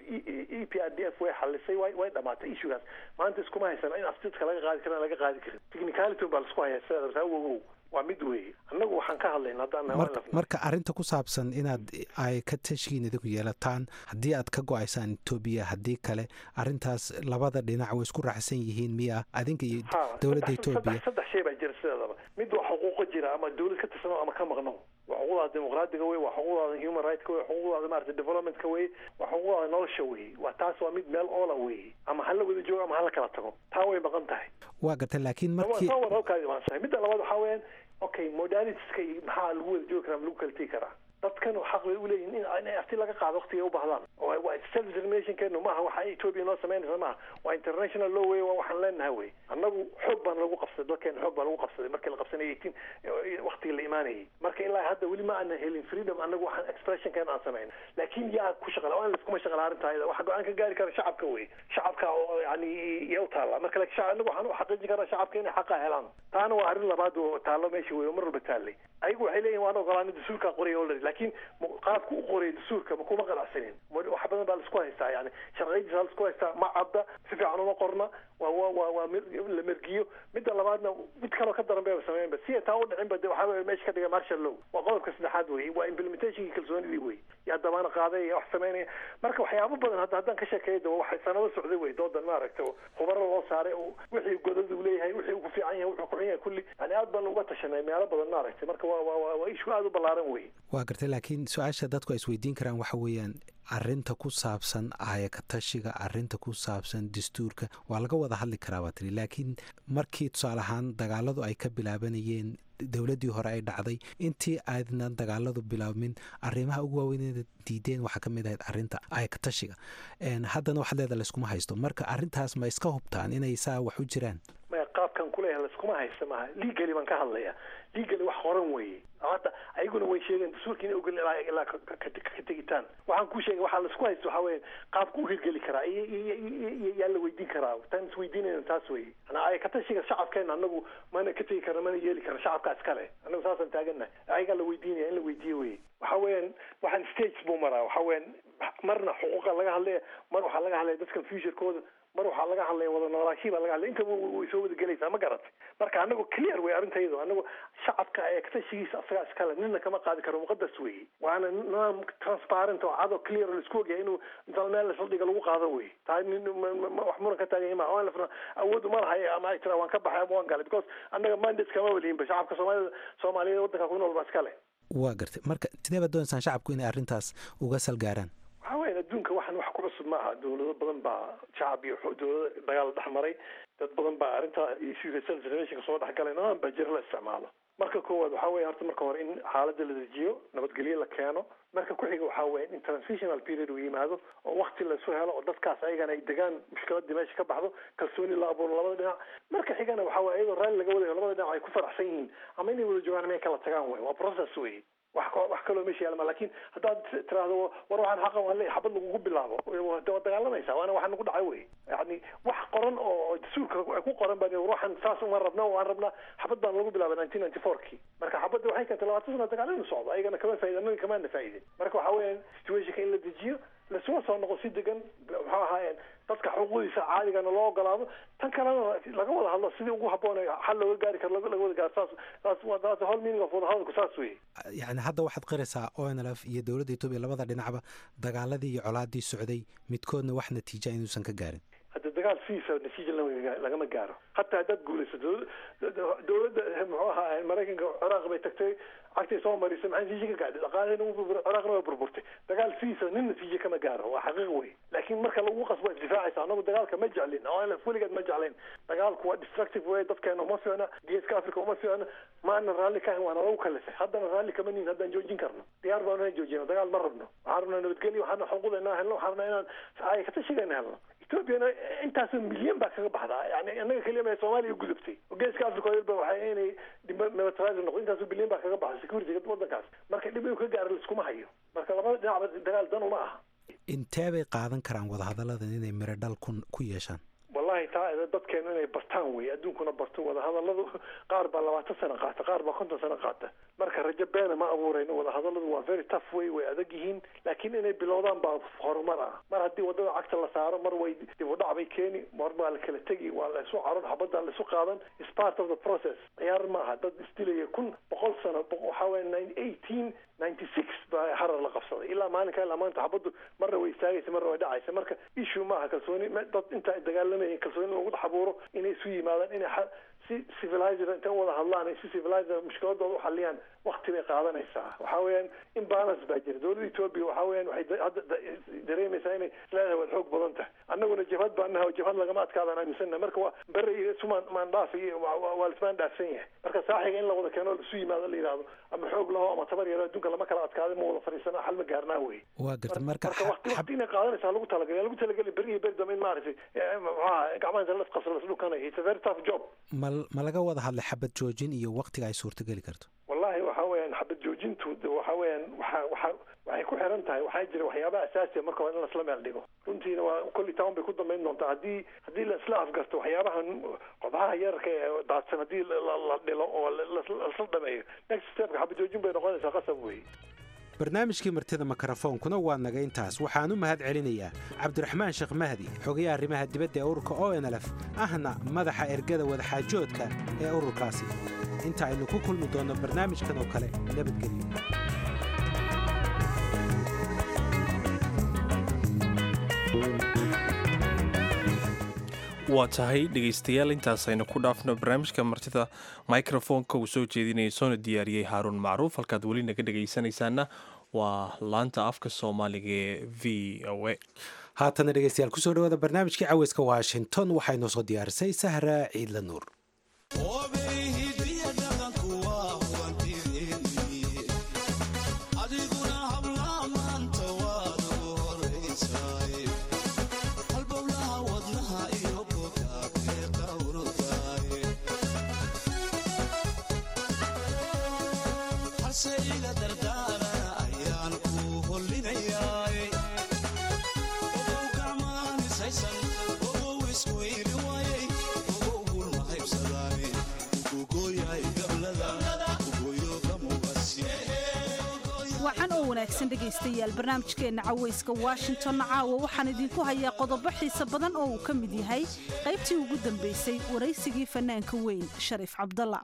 e p r d f way xalisay way way dhamaatay issugaas maanta iskuma haysana in aftidka laga qaadi karan laga qaadi karin technicality baa laisku haya sideeda saa wogow waa mid weeye annagu waxaan ka hadlayna haddaan marka arrinta ku saabsan inaad ay ka tashigiin idinku yeelataan haddii aad ka go-aysaan etoobiya haddii kale arrintaas labada dhinac way isku raacsan yihiin miya adinka iyo dowladda etoobiya saddex shay baa jira sideedaba mid waa xuquuqo jira ama dowlad ka tirsano ama ka maqno waa xuquuqdaada dimuqraadiga wey waa xuquuqdaada human rightska wey xuquuqdaada maarata developmentka wey waa xuquuqdaada nolosha wey waa taas waa mid meel oola wey ama hala wada joogo ama hala kala tago taa way maqan tahay waa garta laakiin markii midda labaad waxaa weeyaan okay modalitiska iyo maxaa lagu wada joogi karaa ma lagu kala tegi karaa dadkan xaq bay uleeyihin in afti laga qaado waktiga u baahdaan waa self determinationkeenu maaha waxa etoobiya noo samaynaysa maaha waa international law wey waa waxaan leenahay wey annagu xoog baan lagu qabsaday dalkeena xoog baa lagu qabsaday markii la qabsanayay eighteen waktiga la imaanayay marka ilaa hadda weli ma aanan helin freedom annagu waxaan expressionkeena aan samayn laakiin yaa ku shaqala waa in laiskuma shaqala arrinta ayada waxa go-aan ka gaari kara shacabka wey shacabka oo yani yaa u taalla marka laakiin annagu waxaan u xaqiijin karaa shacabka inay xaqa helaan taana waa arrin labaad oo taallo meesha wey oo mar walba taallay ayagu waxay leeyihin waan ogolaanay dastuurkaa qoraya already laakiin qaabku u qoraya dastuurka ma kuma qanacsanin wax badan baa laisku haystaa yani sharciyadiisa laisku haystaa ma cadda si fiican uma qorna waa waa waa waa la mergiyo midda labaadna mid kaloo ka daran bayba sameynba si ay taa u dhicinba de waxaa weye meesha ka dhiga marshal law waa qodobka saddexaad wey waa implementationkii kalsoonidii wey yaa damaana qaaday wax sameynaya marka waxyaabo badan hadda haddaan ka sheekeeya de waxay sanado socday wey doodan maaragta khubaro loo saaray wixii godad uu leeyahay wixii uu ku fiican yahay wuxuu ku xun yahay kulli yani aad baan uga tashanay meelo badan maaragtay marka waa waa waa ishu aada u ballaaran wey waa gartay laakiin su-aasha dadku ay isweydiin karaan waxa weeyaan arinta ku saabsan aayaka tashiga arinta ku saabsan dastuurka waa laga wada hadli karaa baa tiri laakiin markii tusaale ahaan dagaaladu ay ka bilaabanayeen dowladdii hore ay dhacday intii aadnan dagaaladu bilaabmin arrimaha ugu waaweyneda diideen waxaa ka mid ahayd arrinta aayaka tashiga haddana waxaad leeda layskuma haysto marka arrintaas ma iska hubtaan inay saa wax u jiraan maya qaabkan kuleeyahay layskuma haysta maaha legally baan ka hadlaya legally wax qoran weeye hadda ayaguna way sheegeen dastuurka inay ogolin ilaa ilaa ka tegitaan waxaan kuu sheegay waxaa laisku haysto waxaa weeye qaabku u hirgeli karaa iyo yaa la weydiin karaa taan isweydiinayna taas weye ana ay katashiga shacabkeena anagu mana ka tegi karna mana yeeli karna shacabka iskale anagu saasaan taagannahay ayagaa la weydiinaya in la weydiiyo weye waxa weeyaan waxaan stage buu maraa waxa weeyaan marna xuquuqa laga hadlaya mar waxaa laga hadlaya dadkan futurekooda mar waxaa laga hadlaya wada noolaashii baa laga hadlaya intaba way soo wada gelaysaa ma garatay marka anagu clear wey arrintaydu anagu shacabka ee katashigiisa asagaa iskale nina kama qaadi karo muqadas weeye waana nidaam transparent oo cado clear oo laisku ogyahay inuu inta meel la saldhiga lagu qaado wey tahay nin wax muran ka taagan ma waan lafna awood uma lahay ama ay tiraa waan ka baxay ama waan galay because annaga mandate kama walihinba shacabka soomaalida soomaaliyeed waddanka ku nool baa iskale waa gartay marka sidee baad doonaysaan shacabku inay arrintaas uga salgaaraan waxa weyan adduunka waxan wax ku cusub ma aha dawlado badan baa shacab iyo dawlado dagaal dhex maray dad badan baa arrinta selfreservationka soo dhex galay nidaam baa jira la isticmaalo marka koowaad waxaa weya horta marka hore in xaaladda la dejiyo nabadgelyo la keeno marka ku-xiga waxaa weya in transitional period uu yimaado oo wakti laisu helo oo dadkaas ayagana ay degaan mushkiladii meesha ka baxdo kalsooni la abuuro labada dhinac marka xigana waxaa weya iyadoo raalli laga wadayo labada dhinac ay ku faraxsan yihiin ama inay wada joogaan inay kala tagaan wey waa process wey wax wax kaloo meesha yaalma lakin haddaad tiraahdo war waxaan xaqan waan leeyahay xabad lagugu bilaabo waad dagaalamaysaa waana waxa nagu dhacay wey yani wax qoran oo dastuurka ay ku qoran baa war waxaan saas uma rabna waan rabnaa xabad baan lagu bilaabay nineteen ninety four ki marka xabadda waxay keentay labaatan sana dagaal inu socdo ayagana kama faaida anaga kamaana faa'idin marka waxa weeyaan situationka in la dejiyo lasuma soo noqo si degan muxuu ahaayeen dadka xuquuqdiisa caadigana loo ogolaado tan kalena laga wada hadlo sidii ugu habboon xal looga gaari karo laga wada gaaro saas saas waa that's the whole meaning of wadahadalku saas wey yacni hadda waxaad qiraysaa o n l f iyo dowladda etoobiya labada dhinacba dagaaladii iyo colaadii socday midkoodna wax natiija inuusan ka gaarin hadda dagaal sidiisa natiija lagama gaaro hataa haddaad guulaysato dowladda muxuu ahaa maraykanka ciraaq bay tagtay cagtay soo marisay maxay natiija ka gaadhay dhaqaalihina ciraaqna way burburtay dagaal sidiisa nin natiija kama gaaro waa xaqiiq wey laakiin marka lagu qasbo isdifaacaysa anagu dagaalka ma jeclin o n f weligeed ma jeclayn dagaalku waa destructive way dadkeena uma fiicna geeska africa uma fiicna maana raalli ka ahan waana lagu kalifay haddana raalli kama nihin haddaan joojin karno diyaar baanu inaan joojino dagaal ma rabno waxaan rabnaa nabadgelyo waxaan xuquuqda inaan helno waxaan rabnaa inaan ay katashigeena helno ethoobiana intaasoo milyan baa kaga baxdaa yani annaga keliya ma soomaaliya gudubtay geeska africa oo yalba waxay inay militarize noqdo intaasoo bilyan baa kaga baxda security waddankaas marka dhib uu ka gaaro laiskuma hayo marka labada dhinacba dagaal dan uma aha intee bay qaadan karaan wadahadalladan inay miro dhal ku ku yeeshaan wallahi taa dadkeenu inay bartaan wey adduunkuna barto wadahadalladu qaar baa labaatan sano qaata qaar baa konton sano qaata marka rajo beena ma abuurayno wadahadalladu waa very tough way way adag yihiin laakiin inay bilowdaan baa horumar ah mar haddii wadada cagta la saaro mar way dib u dhac bay keeni mar baa la kala tegi waa la isu caron xabaddaa la isu qaadan is part of the process ciyaar maaha dad isdilaya kun boqol sano waxaa weya eighteen ninety six baa harar la qabsaday ilaa maalinka ilaa maanta xabaddu marna way istaagaysa marna way dhacaysa marka issue maaha kalsooni dad inta ay dagaalamayeen kalsooni lagu dhex abuuro inay isu yimaadaan inay si civilizer intay u wada hadlaan ay si civilizer mushkiladooda u xaliyaan wakti bay qaadanaysaa waxaa weeyaan imbalance baa jira dowladda etoobiya waxaa weeyaan waxay hadda dareemaysaa inay isleedahay waad xoog badan tahay annaguna jabhad baa naha jabhad lagama adkaadaan aaminsanna marka waa bere iyo sumaan maandhaaf iyo waa lismaan dhaafsan yahay marka saaxiga in la wada keeno laisu yimaado la yidhahdo ama xoog laho ama tabar yaro adduunka lama kala adkaaday ma wada fadhiisana xal ma gaarnaa wey waa garta marka marka wakti wakti inay qaadanaysaa lagu talagalay lagu talagelay beri iyo beri dambe in maaragtay maxaa gacmaha inta las qasro las dhukanayo it's a very tough job ma ma laga wada hadlay xabad joojin iyo waktiga ay suurtageli karto wallahi waxa weeyaan xabad joojintu waxa weeyaan waxa waxa waxay ku xiran tahay waxaa jira waxyaabaha asaasiya marka hore in lasla meel dhigo runtiina waa kolli town bay ku dambayn doontaa haddii haddii la isla afgarto waxyaabahan qodxaha yararka ee daadsan haddii la dhilo oo lasla dhameeyo next stepka xabad joojin bay noqonaysaa qasab weeye barnaamijkii martida mikrofoonkuna waa naga intaas waxaan u mahad celinayaa cabdiraxmaan sheekh mahdi xogayaha arrimaha dibadda ee ururka o n l f ahna madaxa ergada wadaxaajoodka ee ururkaasi inta aynu ku kulmi doonno barnaamijkan oo kale nabadgelyo waa tahay dhegaystayaal intaasaynu ku dhaafno barnaamijka martida microfonka uu soo jeedinaya soona diyaariyey haaruun macruuf halkaad weli naga dhegaysanaysaana waa laanta afka soomaaliga ee v o a haatana dhegeystayaal kusoo dhawaada barnaamijkii caweyska washington waxay noo soo diyaarisay sahra ciidla nuur wanaagsan dhegaystayaal barnaamijkeenna cawayska washingtonna caawa waxaan idinku hayaa qodobo xiise badan oo uu ka mid yahay qaybtii ugu dambaysay waraysigii fanaanka weyn shariif cabdalla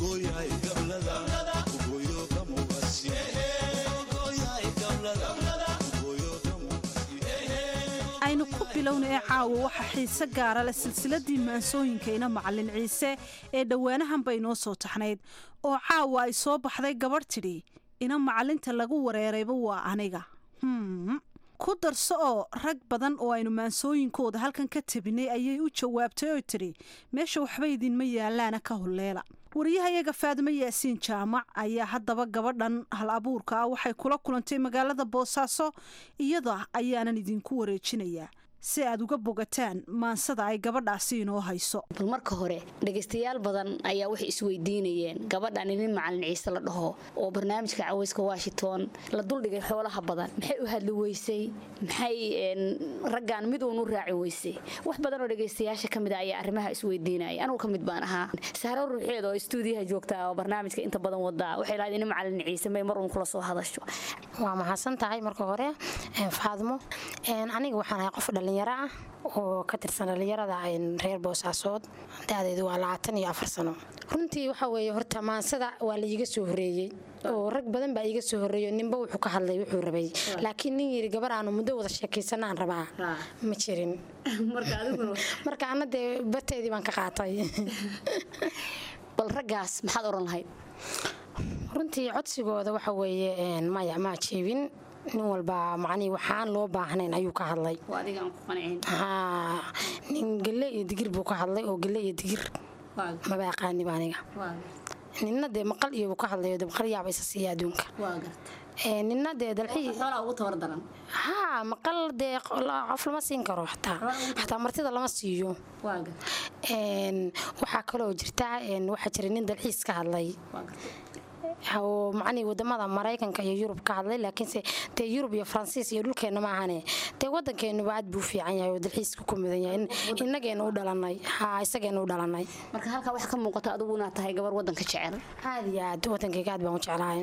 aynu ku bilowna ee caawa waxaa xiise gaara leh silsiladii maansooyinka ina macalin ciise ee dhowaanahan bay noo soo taxnayd oo caawa ay soo baxday gabadh tidhi ina macalinta lagu wareerayba waa aniga ku darso oo rag badan oo aynu maansooyinkooda halkan ka tabinay ayay u jawaabtay oo tidhi meesha waxba idinma yaalaana ka hulleela wariyahayaga faadimo yaasiin jaamac ayaa haddaba gabadhan hal abuurka ah waxay kula kulantay magaalada boosaaso iyada ayaanan idinku wareejinayaa si aad uga bogataan maansada ay gabadhaasi inoo hayso bal marka hore dhegaystayaal badan ayaa waxay isweydiinayeen gabadhan inin macalin ciise la dhaho oo barnaamijka cawayska washington la duldhigay xoolaha badan maxay u hadli weysay maxay raggan mid uun u raaci weysay wax badan oo dhegaystayaasha ka mid a ayaa arrimaha isweydiinaya anugu ka mid baan ahaa sahro ruuxeed oo istuudiyaha joogta oo barnaamijka inta badan wadaa waxay lahayd inin macalin ciise may mar uun kula soo hadasho waa mahadsan tahay marka hore faadmo aniga waxaan ahay qof dhalin dhalinyaro ah oo ka tirsan dhalinyarada reer boosaasood da-deedu waa labaatan iyo afar sano runtii waxa weeye horta maansada waa la iiga soo horeeyey oo rag badan baa iiga soo horeeyo ninba wuxuu ka hadlay wuxuu rabay laakiin nin yiri gabar aanu muddo wada sheekaysana aan rabaa ma jirin marka ana dee barteedii baan ka qaatay bal raggaas maxaad oran lahayd runtii codsigooda waxa weeye maya maa jeebin nin walba macnii waxaan loo baahnayn ayuu ka hadlay nin gelle iyo digir buu ka hadlay oo gelle iyo digir maba aqaaniba aniga ninna dee maqal iyo buu ka hadlayo de maqal yaaba isa siiya adduunka ninna dee dalxiha maqal dee qof lama siin karo xataa xataa martida lama siiyo waxaa kaloo jirta waxaa jira nin dalxiis ka hadlay oo macnii wadamada maraykanka iyo yurub ka hadlay laakiinse dee yurub iyo faransiis iyo dhulkeenna ma ahane dee wadankeennuba aad buu fiican yahay oo dalxiiska ku mudan yahay inageena u dhalanay ha isageena u dhalanay marka halkaa waxaa ka muuqata adigu inaad tahay gabar wadanka jecel aad iyo aad wadankayga aad baan u jeclahay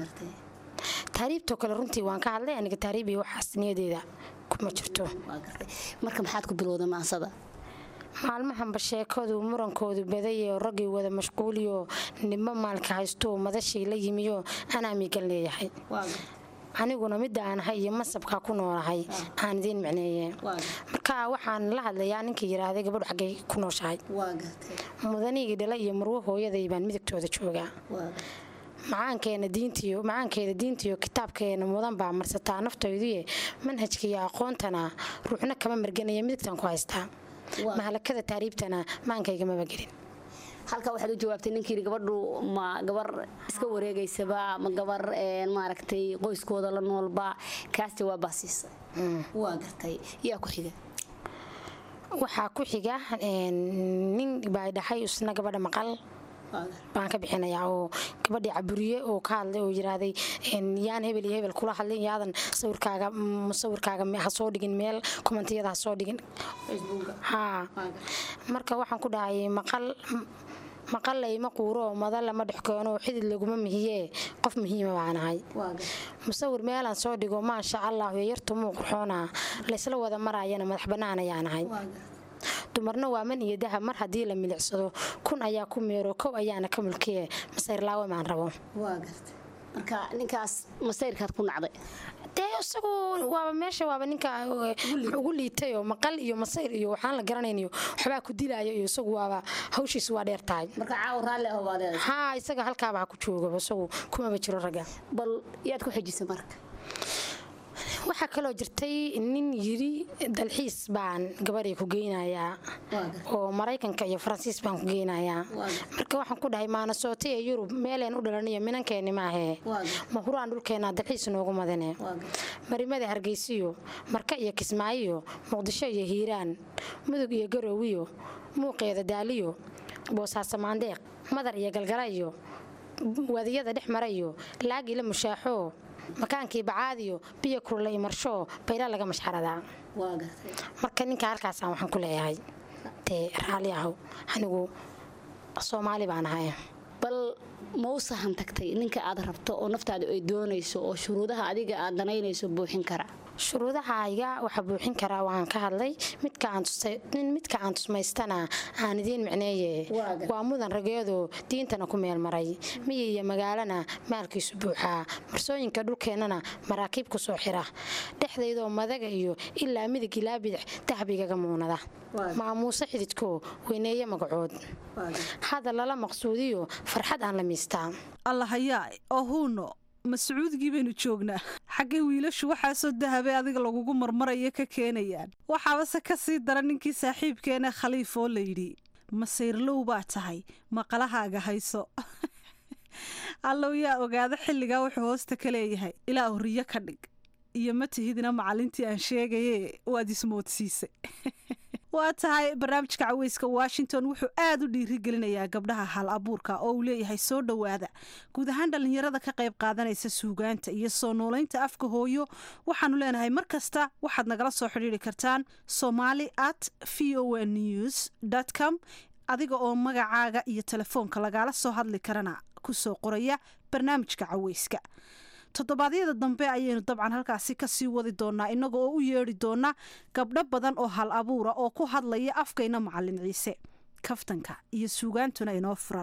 taariibtoo kale runtii waan ka hadlay aniga taariib iyo waxaas niyadeeda kuma jirto marka maxaad ku bilowda maansada maalmahanba sheekadu murankoodu badayoo raggii wada mashquuliyo nibmo maalka haystooo madashii la yimiyo anaa miigan leeyahay aniguna midda aan ahay iyo masabkaa ku noolahay aan idiin micneeye marka waxaan la hadlayaa ninkii yidhaahday gabadhu xaggay ku nooshahay mudanigii dhala iyo marwo hooyaday baan midigtooda joogaa macaankeena diintiyo macaankeeda diintiyo kitaabkeena mudan baa marsataa naftayduye manhajkiiyo aqoontana ruuxna kama marganaya midigtan ku haystaa mahalakada taariibtana maankayga maba gelin halka waxaad u jawaabtay ninkii gabadhu ma gabar iska wareegaysaba ma gabar maaragtay qoyskooda la noolba kaas jawaabbaa siisa waa gartay yaa ku xiga waxaa ku xiga nin baa dhahay isna gabadha maqal baan ka bixinayaa oo gabadhii caburiye oo ka hadlay oo yiraahday yaan hebel iyo hebel kula hadlin yaadan sawirkaaga sawirkaaga ha soo dhigin meel kommentiyada ha soo dhigin haa marka waxaan ku dhahay maqal maqal layma quuro oo mada lama dhex keeno xidid laguma mihiyee qof muhiima baan ahay musawir meelaan soo dhigo maasha allah yartumuu qurxoona laysla wada maraayana madax bannaan ayaan ahay dumarna waa man iyo dahab mar haddii la milicsado kun ayaa ku meero kow ayaana ka mulkiye masayr laawe maan rabo marka ninkaas masayrkaad ku nacday dee isagu waaba meesha waaba ninka ugu liitay oo maqal iyo masayr iyo waxaan la garanayniyo waxbaa ku dilaayo iyo isagu waaba hawshiisu waa dheer tahay marka caawa raalli ah baad leedahay haa isaga halkaaba ha ku joogo isagu kumaba jiro ragga bal yaad ku xijisay marka waxaa kaloo jirtay nin yiri dalxiis baan gabadhay ku geynayaa oo maraykanka iyo faransiis baan ku geynayaa marka waxaan ku dhahay maanasoota ee yurub meeleen u dhalaniyo minankeeni maahee ma huraan dhulkeenna dalxiis noogu madane marimada hargeysiyo marka iyo kismaayiyo muqdisho iyo hiiraan mudug iyo garoowiyo muuqeeda daaliyo boosaaso maandeeq madar iyo galgalayo wadiyada dhex marayo laagila mushaaxoo makaankii bacaadiyo biyo kurlay marshoo bayla laga mashxaradaa marka ninka halkaasaan waxaan ku leeyahay dee raalli ahow anigu soomaali baan ahay bal ma u sahan tagtay ninka aad rabto oo naftaada ay doonayso oo shuruudaha adiga aad danaynayso buuxin kara shuruudahayga waxaa buuxin karaa waan ka hadlay midka aan tusmaystana aan idiin micneeye waa mudan rageedu diintana ku meelmaray miyi iyo magaalana maalkiisu buuxaa marsooyinka dhulkeennana maraakiib ku soo xira dhexdaydoo madaga iyo ilaa midig ilaa bidix dahbigaga muunada maamuuse xididko weyneeye magacood hadda lala maqsuudiyo farxad aan la miistaa allahayaa oo huuno ma sacuudigii baynu joognaa xaggay wiilashu waxaasoo dahabay adiga lagugu marmaraya ka keenayaan waxaabase ka sii dara ninkii saaxiibkeena khaliif oo layidhi masayrlow baa tahay maqalahaaga hayso allow yaa ogaada xilligaa wuxuu hoosta ka leeyahay ilaa horiyo ka dhig iyo ma tihidina macallintii aan sheegaye waad ismoodsiisay waa tahay barnaamijka caweyska washington wuxuu aad u dhiirigelinayaa gabdhaha hal abuurka oo uu leeyahay soo dhowaada guud ahaan dhallinyarada ka qayb qaadanaysa suugaanta iyo soo noolaynta afka hooyo waxaanu leenahay mar kasta waxaad nagala soo xidhiiri kartaan somali at v o n news com adiga oo magacaaga iyo telefoonka lagaala soo hadli karana kusoo qoraya barnaamijka caweyska toddobaadyada dambe ayaynu dabcan halkaasi kasii wadi doonaa inaga oo u yeedhi doona gabdho badan oo hal abuura oo ku hadlaya afkayna macalin ciise kaftanka iyo suugaantuna inoo furan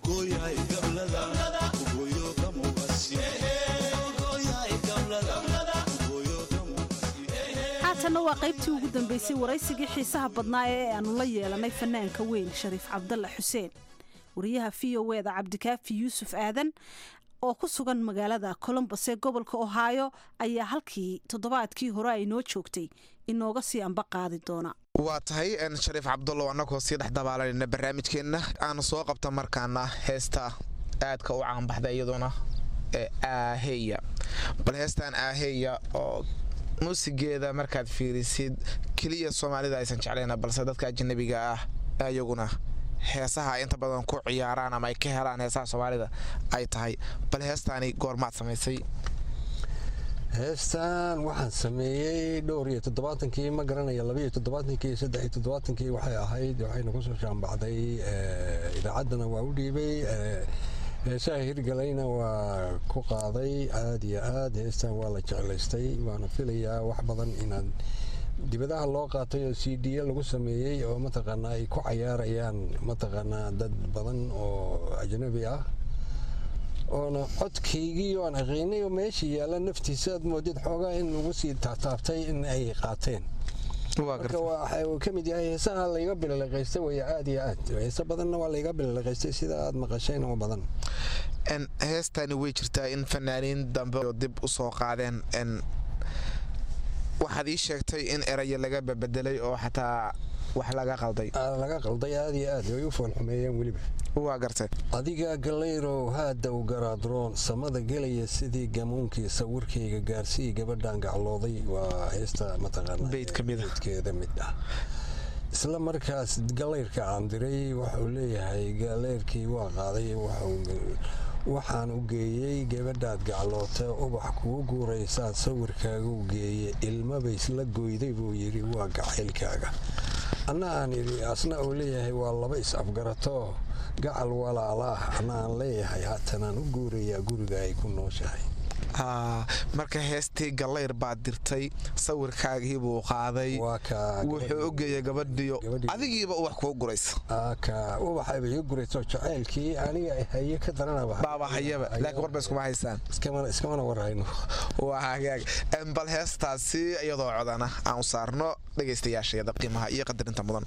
haatanna waa qaybtii ugu dambeysay waraysigii xiisaha badnaa ee aanu la yeelanay fanaanka weyn shariif cabdalla xuseen wariyaha v o eda cabdikaafi yuusuf aadan oo ku sugan magaalada colombos ee gobolka ohio ayaa halkii toddobaadkii hore ay noo joogtay inooga sii amba qaadi doona waa tahay shariif cabdullow annagoo sii dhex dabaalanayna barnaamijkeenna aanu soo qabta markaana heesta aadka u caanbaxda iyadoona ee aaheya bal heestan aaheya oo muusigeeda markaad fiirisid keliya soomaalida aysan jeclayna balse dadka ajanabiga ah ayaguna heesaha inta badan ku ciyaaraan ama ay ka helaan heesaha soomaalida ay tahay bal heestaani goormaad samaysay heestan waxaan sameeyey dhowr iyo toddobaatankii ma garanaya labaiyo toddobaatankii iyo saddex iyo toddobaatankii waxay ahayd waxayna kusoo shaanbacday idaacaddana waa u dhiibay heesaha hirgalayna waa ku qaaday aad iyo aad heestan waa la jeclaystay waana filayaa wax badan inaad dibadaha loo qaatay oo c d lagu sameeyey oo mataqaanaa ay ku cayaarayaan mataqaanaa dad badan oo ajnabi ah oona codkaygii oan aqiinay oo meesha yaalla naftiisa aad moodid xoogaa in lagu sii taataabtay in ay qaateen marka waxa uu ka mid yahay heesaha layga bililiqaystay way aad iyo aad heese badanna waa layga bililiqaystay sida aad maqasheen oo badan heestani way jirtaa in fanaaniin dambe dib u soo qaadeen waxaad ii sheegtay in erayo laga babedelay oo xataa wax laga qalday laga qalday aad iyo aad way u foolxumeeyeen weliba waa gartay adiga galayrow haadaw garaadroon samada gelaya sidii gamuunkii sawirkayga gaarsii gabadhan gaclooday waa heesta mataqaanabeydkeeda mid ah isla markaas galayrka aan diray waxuu leeyahay galeyrkii waa qaaday waxaan u geeyey gabadhaad gacloota ubax kuu guuraysaad sawirkaagu geeye ilmabaysla goyday buu yidhi waa gacaylkaaga anna aan idhi asna uu leeyahay waa laba is-afgarato gacal walaalaah anna aan leeyahay haatanaan u guurayaa guriga ay ku nooshahay marka heestii gallayr baad dirtay sawirkaagii buu qaaday wuxuu ogeeyay gabadhiyo adigiiba ubax kuu guraysa ubaxayba ii gurayso jacaylkii aniga haye ka daranaba baaba hayaba laakiin warba iskuma haysaan iskamana warhayno waa hagaag bal heestaasi iyadoo codana aan u saarno dhegaystayaasheeda qiimaha iyo qadarinta mudan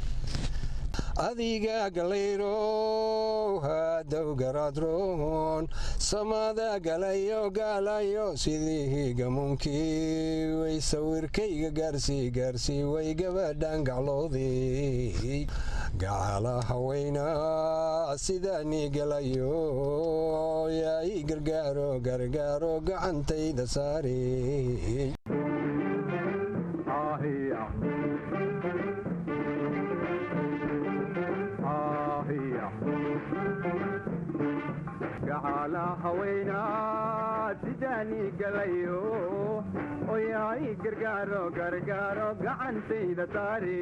adiga galayrow hadow garaadroon samada galayo gaalayo sidii gamuunkii way sawirkayga gaarsii gaarsii way gabadhan gacloodii gacala haweyna sidaanii galayo yaay gargaaro gargaaro gacantayda saari gacala haweyna sidaanii galayo oyaay gargaaro gargaaro gacantayda saari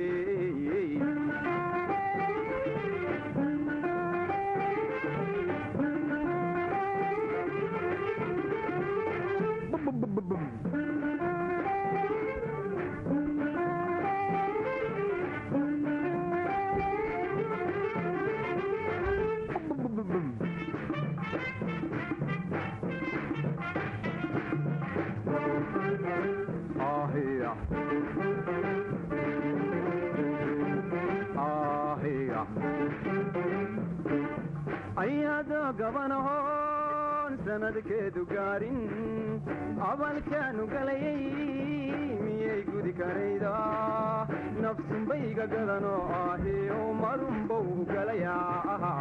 ayadoo gabanahoon sanadkeedu gaarin abalkaanu galayay miyay gudi karayda nafsunbayga gadanoo ahiyo marunbow galayaa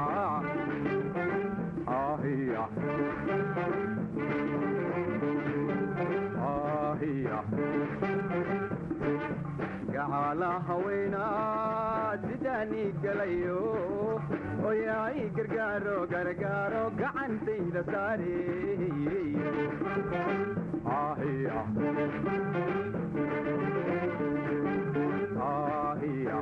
ahiya ahiya gacaala haweenaa sidaanii galayo oyaay gargaaro gargaaro gacantayda saare ahiya ahiya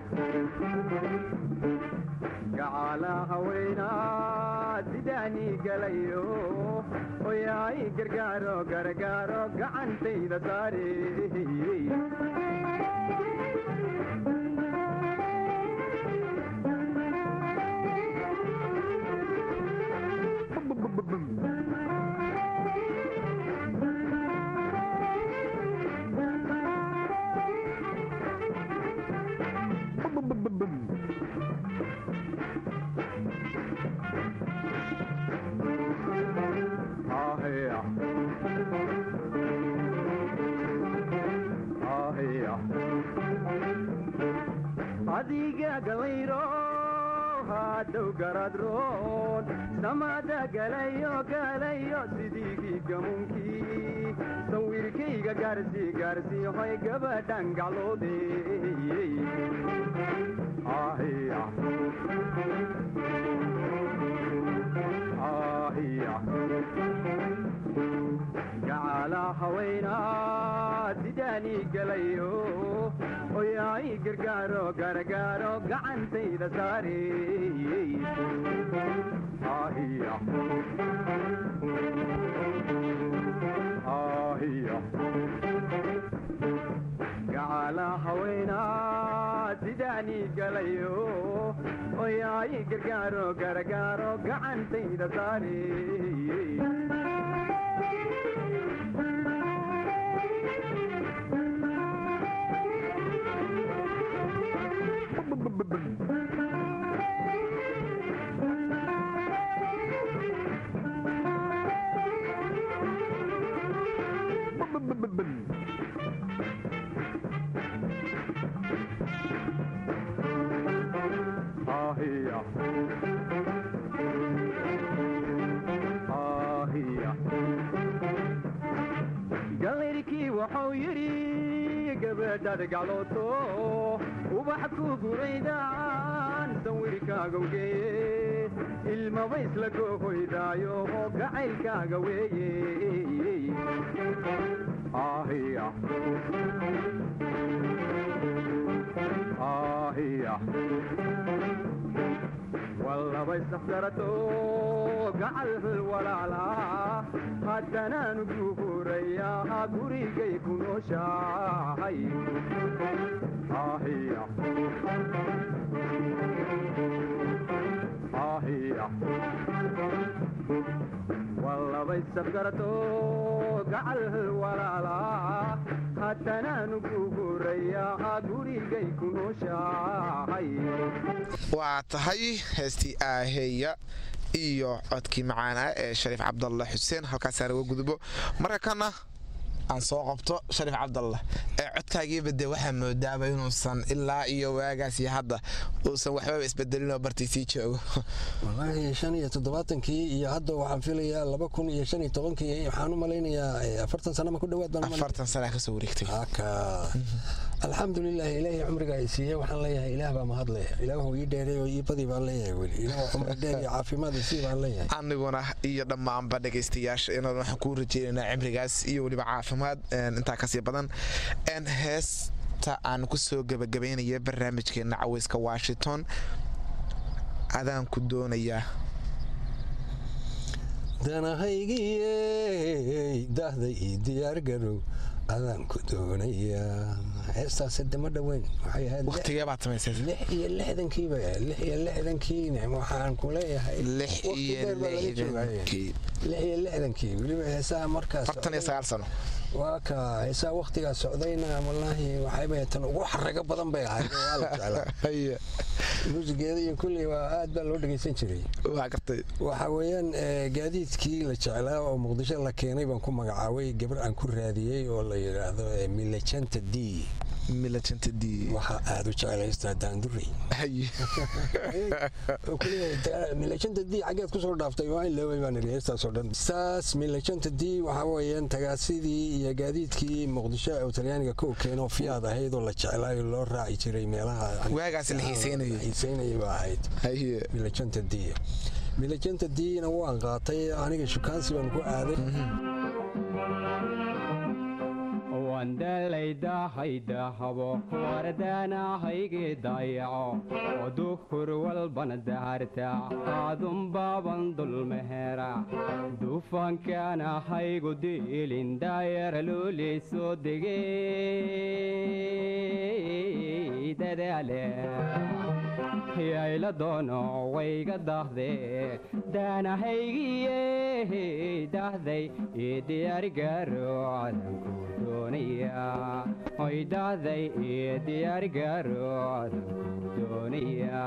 gacaala haweenaa sidaanii galayo oyaay gargaaro gargaaro gacantayda saare adiga galayro hadhow garadroon samada galayo galayo sidiigii gamunkii sawirkayga gaarsi gaarsi hoy gabadhan gacloode ahiya ahiya gacaala haweenaa sidaanii galayo oyaay gargaaro gargaaro gacantayda saare ahiya ahiya gacaala haweenaa sidaanii galayo oyaay gargaaro gargaaro gacantayda saare ahiya ahiya galayrkii wuxuu yidhi gabadhaad gaclooto ubax ku guraydaan sawirkaaga geeye ilmaba isla goohoydaayo oo gacaylkaaga weeye ahiya ahiya wallaba isafgarato gacal walaala haddanaanu guurayaa gurigay ku nooshahay ahiya ahiya wallaba isafgarato gacal walaala haddanaanu guurayaa gurigay ku nooshahay waa tahay heestii aaheeya iyo codkii macaana ee shariif cabdalle xuseen halkaasaan uga gudbo marka kana aan soo qabto shariif cabdalle ee codkaagiiba dee waxaa moodaaba inuusan ilaa iyo waagaas iyo hadda uusan waxbaba isbedelin oo bartii sii joogo wallaahi shan iyo toddobaatankii iyo hadda waxaan filayaa laba kun iyo shan iyo tobankii waxaan u malaynayaa afartan sana ma ku dhawaad baan afartan sana kasoo wareegtay alxamdulilah ilaahay cumriga ay siiyey waxaan leeyahay ilaah baa mahadle ilaahu ii dheeray oo ii badi baan leeyahay weli ilaah cumri dheer iyo caafimaad isii baan leeyahay aniguna iyo dhammaanba dhegaystayaasha inaan waxaan kuu rajeynaynaa cimrigaas iyo weliba caafimaad intaa kasii badan heesta aan ku soo gebagabaynaya barnaamijkeena caweyska washington adaan ku doonayaa danahaygiyey dahday ii diyaargarow adaan ku doonayaa heestaasi dama dhoweyn waxay ahayd waqtigee baad samaysay lix iyo lixdankii bay ahayd lix iyo lixdankii waxaan ku leeyahay lix iyo lixdankii lix iyo lixdankii weliba heesaha markaas afartan iyo sagaal sano waa ka heesaha waqtigaa socdayna wallaahi waxayba tan ugu xarago badan bay ahayd waa la jeclaa muusigeeda iyo kulley waa aad baa loo dhegaysan jiray waa gartay waxa weeyaan gaadiidkii la jeclaa oo muqdisho la keenay baan ku magacaabay gabar aan ku raadiyey oo la yidhaahdo milajanta d milajanta d waxaa aad u jeclaystaa daanduri milajanta d xaggeed kusoo dhaaftay waa in leeway baan idhi heestaasoo dhan saas milajanta d waxaa weeyaan tagaasidii iyo gaadiidkii muqdisho oo talyaaniga kow keenoo fiyaad ahayd oo la jeclaayo loo raaci jiray meelaha waagaas la xiiseynayay xiiseynayay baa ahayd milajanta d milajanta d-na waan qaatay aniga shukaansi baan ku aaday wandalaydahaydaahabo wardaanahayge dayaco oduhur walbana daharta aadunbaaban dulmehera dufankaanahaygu diilin daayara loolii soo degey dadaale yayla doono wayga dahde daanahaygiye dahday ii diyaarigaro cadanku doonaya oy dahday ii diyaarigaro cadanku doonaya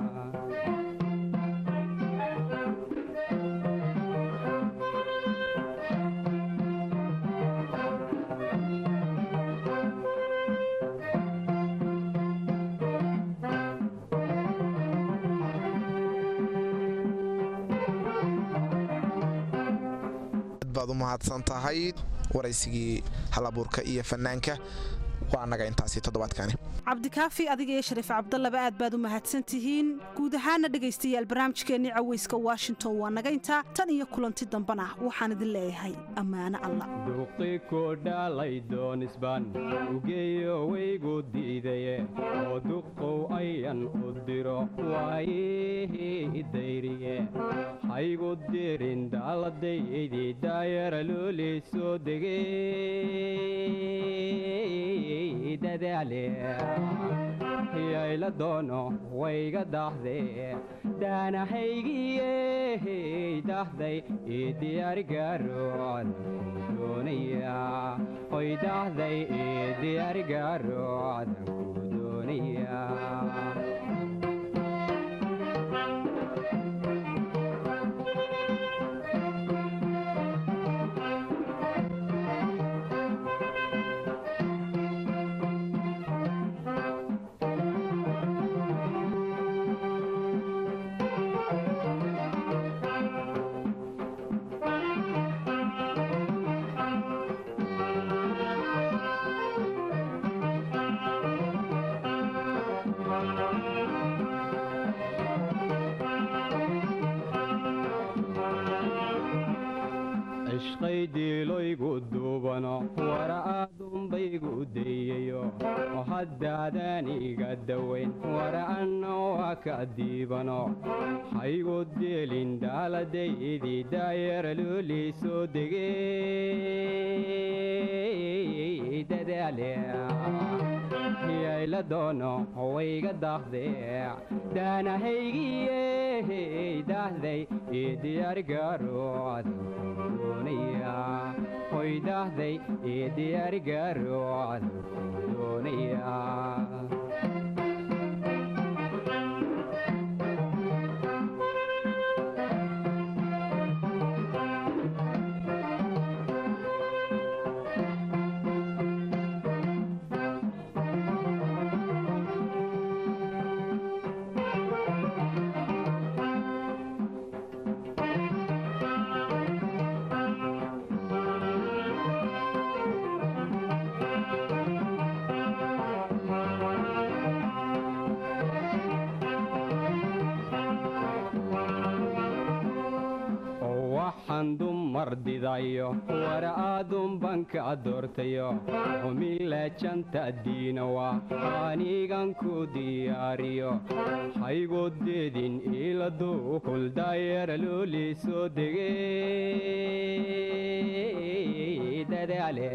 baad u mahadsan tahay waraysigii halabuurka iyo fanaanka waa annaga intaasi toddobaadkani cabdikaafi adiga iyo shariif cabdallaba aad baad u mahadsan tihiin guud ahaana dhegaystayaal barnaamijkeennii cawayska washington waa naga intaa tan iyo kulanti dambana waxaan idin leeyahay ammaano alla duqi ku dhalay doonisbaan ugeeyo waygu diidaye oo duqow ayan u diro waayihii dayriye haygu dirin daaladaydii daayara loolii soo degey dadaale yayla doono wayga dahde daanahaygiye dahday ii diyaarigaro cadanku doonaya oy dahday ii diyaarigaro cadanku doonaya cishqaydiiloygu duubano wara aadunbaygu dayayo oo haddaadan iga dawayn wara anna waa ka diibano haygu dielin daaladaydii daayara loolii soo degey dadaale yayla doono wayga dahde daanahaygiye dahday ii diyaarigaro cadanku doonaya oy dahday ii diyaarigaro cadanku doonaya fardidayo war aadun banka doortayo humile janta diinawa anigan ku diyaariyo haygodeedin iladu kuldayara looli soo degey dadaale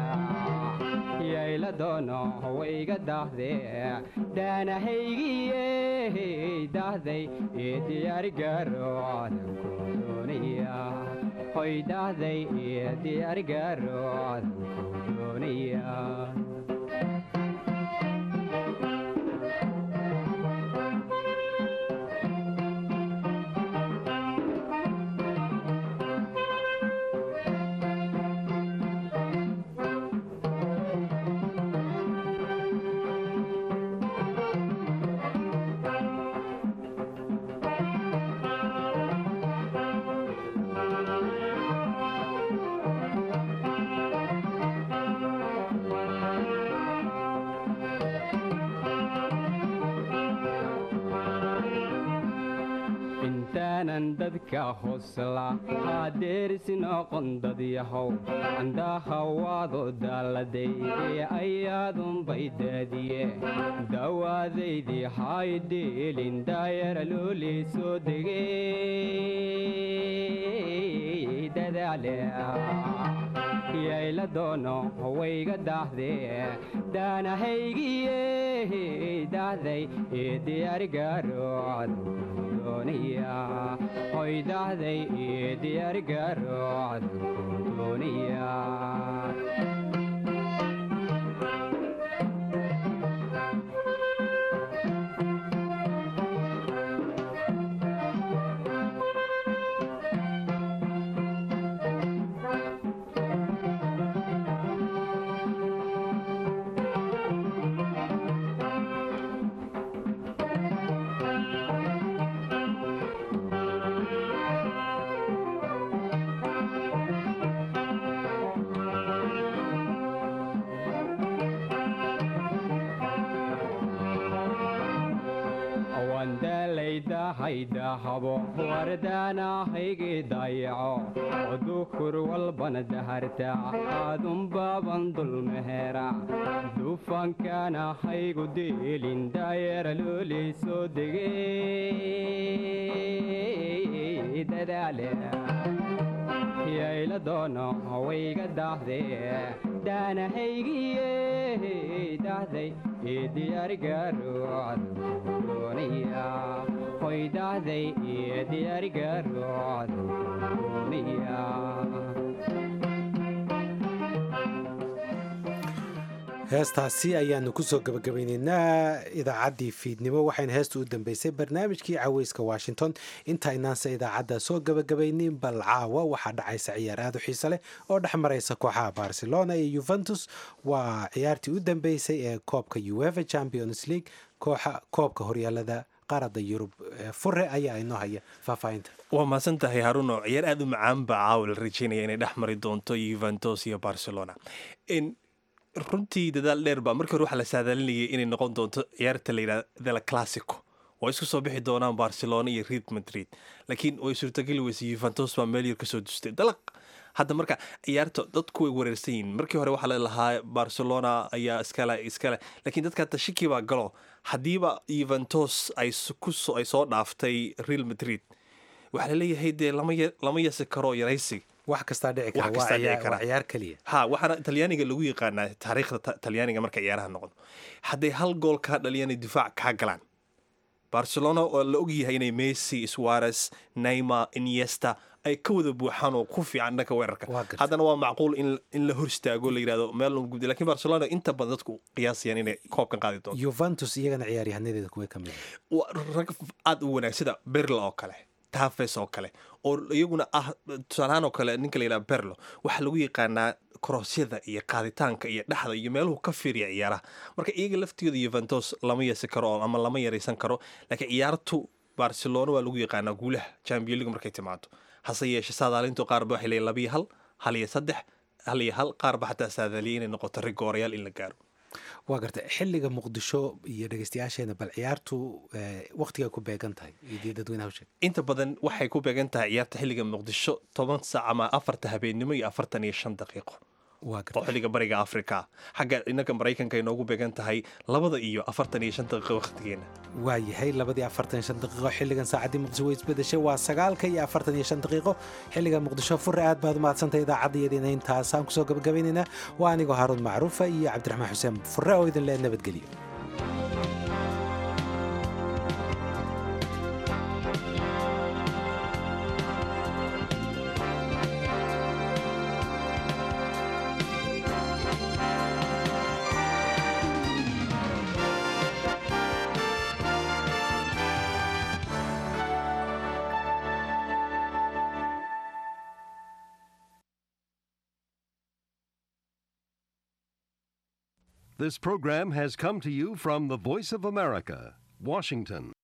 yayla doono wayga daahdee daanahaygiye daahday ee diyaarigaro adankudoonaya hoy daahday ee diyaarigaro adankudoonaya intaanan dadka hosla hadeerisi noqon dadyahow candahawaado daaladay ee ayaadunbay daadiye dawaadaydii haydheelin daayara loolii soo degey dadaale yayla doono wayga daahdee daanahaygiye daahday ee diyaarigaro adankudoonaya hoy daahday ee diyaarigaro adankudoonaya haydahabo wardaanahaygi dayaco dukur walbana daharta aadunbaaban dulmehera dufankaana haygu deelin daayara looli soo degey dadaale yayla doono wayga daahdee daanahaygiye daahday ee diyaarigaro adankudoonaya hoy daahday ee diyaarigaro adankudoonaya heestaasi ayaanu kusoo gabagabaynaynaa idaacaddii fiidnimo waxayna heesta u dambeysay barnaamijkii caweyska washington intaaynaanse idaacadda soo gabagabaynin bal caawa waxaa dhacaysa ciyaar aad u xiise leh oo dhex maraysa kooxaha barcelona iyo yuventus waa ciyaartii u dambeysay ee koobka uefa champions league kooxa koobka horyaalada qaarada yurub fure ayaa inoo haya faahfaahinta waa mahadsan tahay haruno ciyaar aad u macaan baa caawa la rajeynaya inay dhex mari doonto yuventus iyo barcelona runtii dadaal dheer baa markii hore waxaa la saadaalinayay inay noqon doonto ciyaarta la yidhahda the classico oo isku soo bixi doonaan barcelona iyo real madrid laakiin way suurtageli weysay yuventus baa meel yar kasoo dustay dalaq hadda marka ciyaarta dadku way wareersan yihiin markii hore waxaa la lahaa barcelona ayaa iskale iskale laakiin dadka hata shiki baa galo haddiiba yuventus ay kuso ay soo dhaaftay real madrid waxaa laleeyahay dee lama yasi karo yaraysi wax kastaa dhici kara waa ciyaar keliya ha waxaana talyaaniga lagu yaqaanaa taariikhda talyaaniga marka ciyaaraha noqdo hadday hal gool kaa dhaliyana difaac kaa galaan barcelona oo la ogyahay inay messi suarez neymar iniesta ay ka wada buuxaan oo ku fiican dhanka weerarka haddana waa macquul in la hor istaago la yirahdo meel gubda lakin barcelona inta badan dadku qiyaasayaan inay koobkan qaadi doonto yuventus iyagana ciyaaryahaanadeeda kuwa ka mid rag aada u wanaag sida berla oo kale tafes oo kale oo iyaguna ah tusaalahaan oo kale ninka la yidhaha berlo waxaa lagu yaqaanaa koroosyada iyo qaaditaanka iyo dhexda iyo meeluhu ka fiiriya ciyaaraha marka iyaga laftooda yuventus lama yeesi karo ama lama yaraysan karo laakiin ciyaartu barcelona waa lagu yaqaanaa guulaha champion league markay timaado hase yeeshe saadaalintu qaarba waxay leeyihin labiyo hal hal iyo saddex hal iyo hal qaarba xataa saadaaliyay inay noqoto rigoorayaal in la gaaro waa gartay xilliga muqdisho iyo dhegeystayaasheena bal ciyaartu waktiga ku beegan tahay iyo dadweynaha u sheeg inta badan waxay ku beegan tahay ciyaarta xilliga muqdisho toban saac ama afarta habeennimo iyo afartan iyo shan daqiiqo oo xilliga bariga afrika xagga innaga maraykanka inoogu beegan tahay labada iyo afartan iyo shan daqiiqo wakhtigeena waa yahay labadii afartan iyo shan daqiiqo xilligan saacaddii muqdisho way isbedeshay waa sagaalka iyo afartan iyo shan daqiiqo xilliga muqdisho fure aad baad umahadsantay idaacaddaiyadiina intaasaan kusoo gabagabaynaynaa waa anigoo haaruun macruufa iyo cabdiraxmaan xuseen fure oo idin lee nabadgeliyo This program has come to you from the Voice of America, Washington.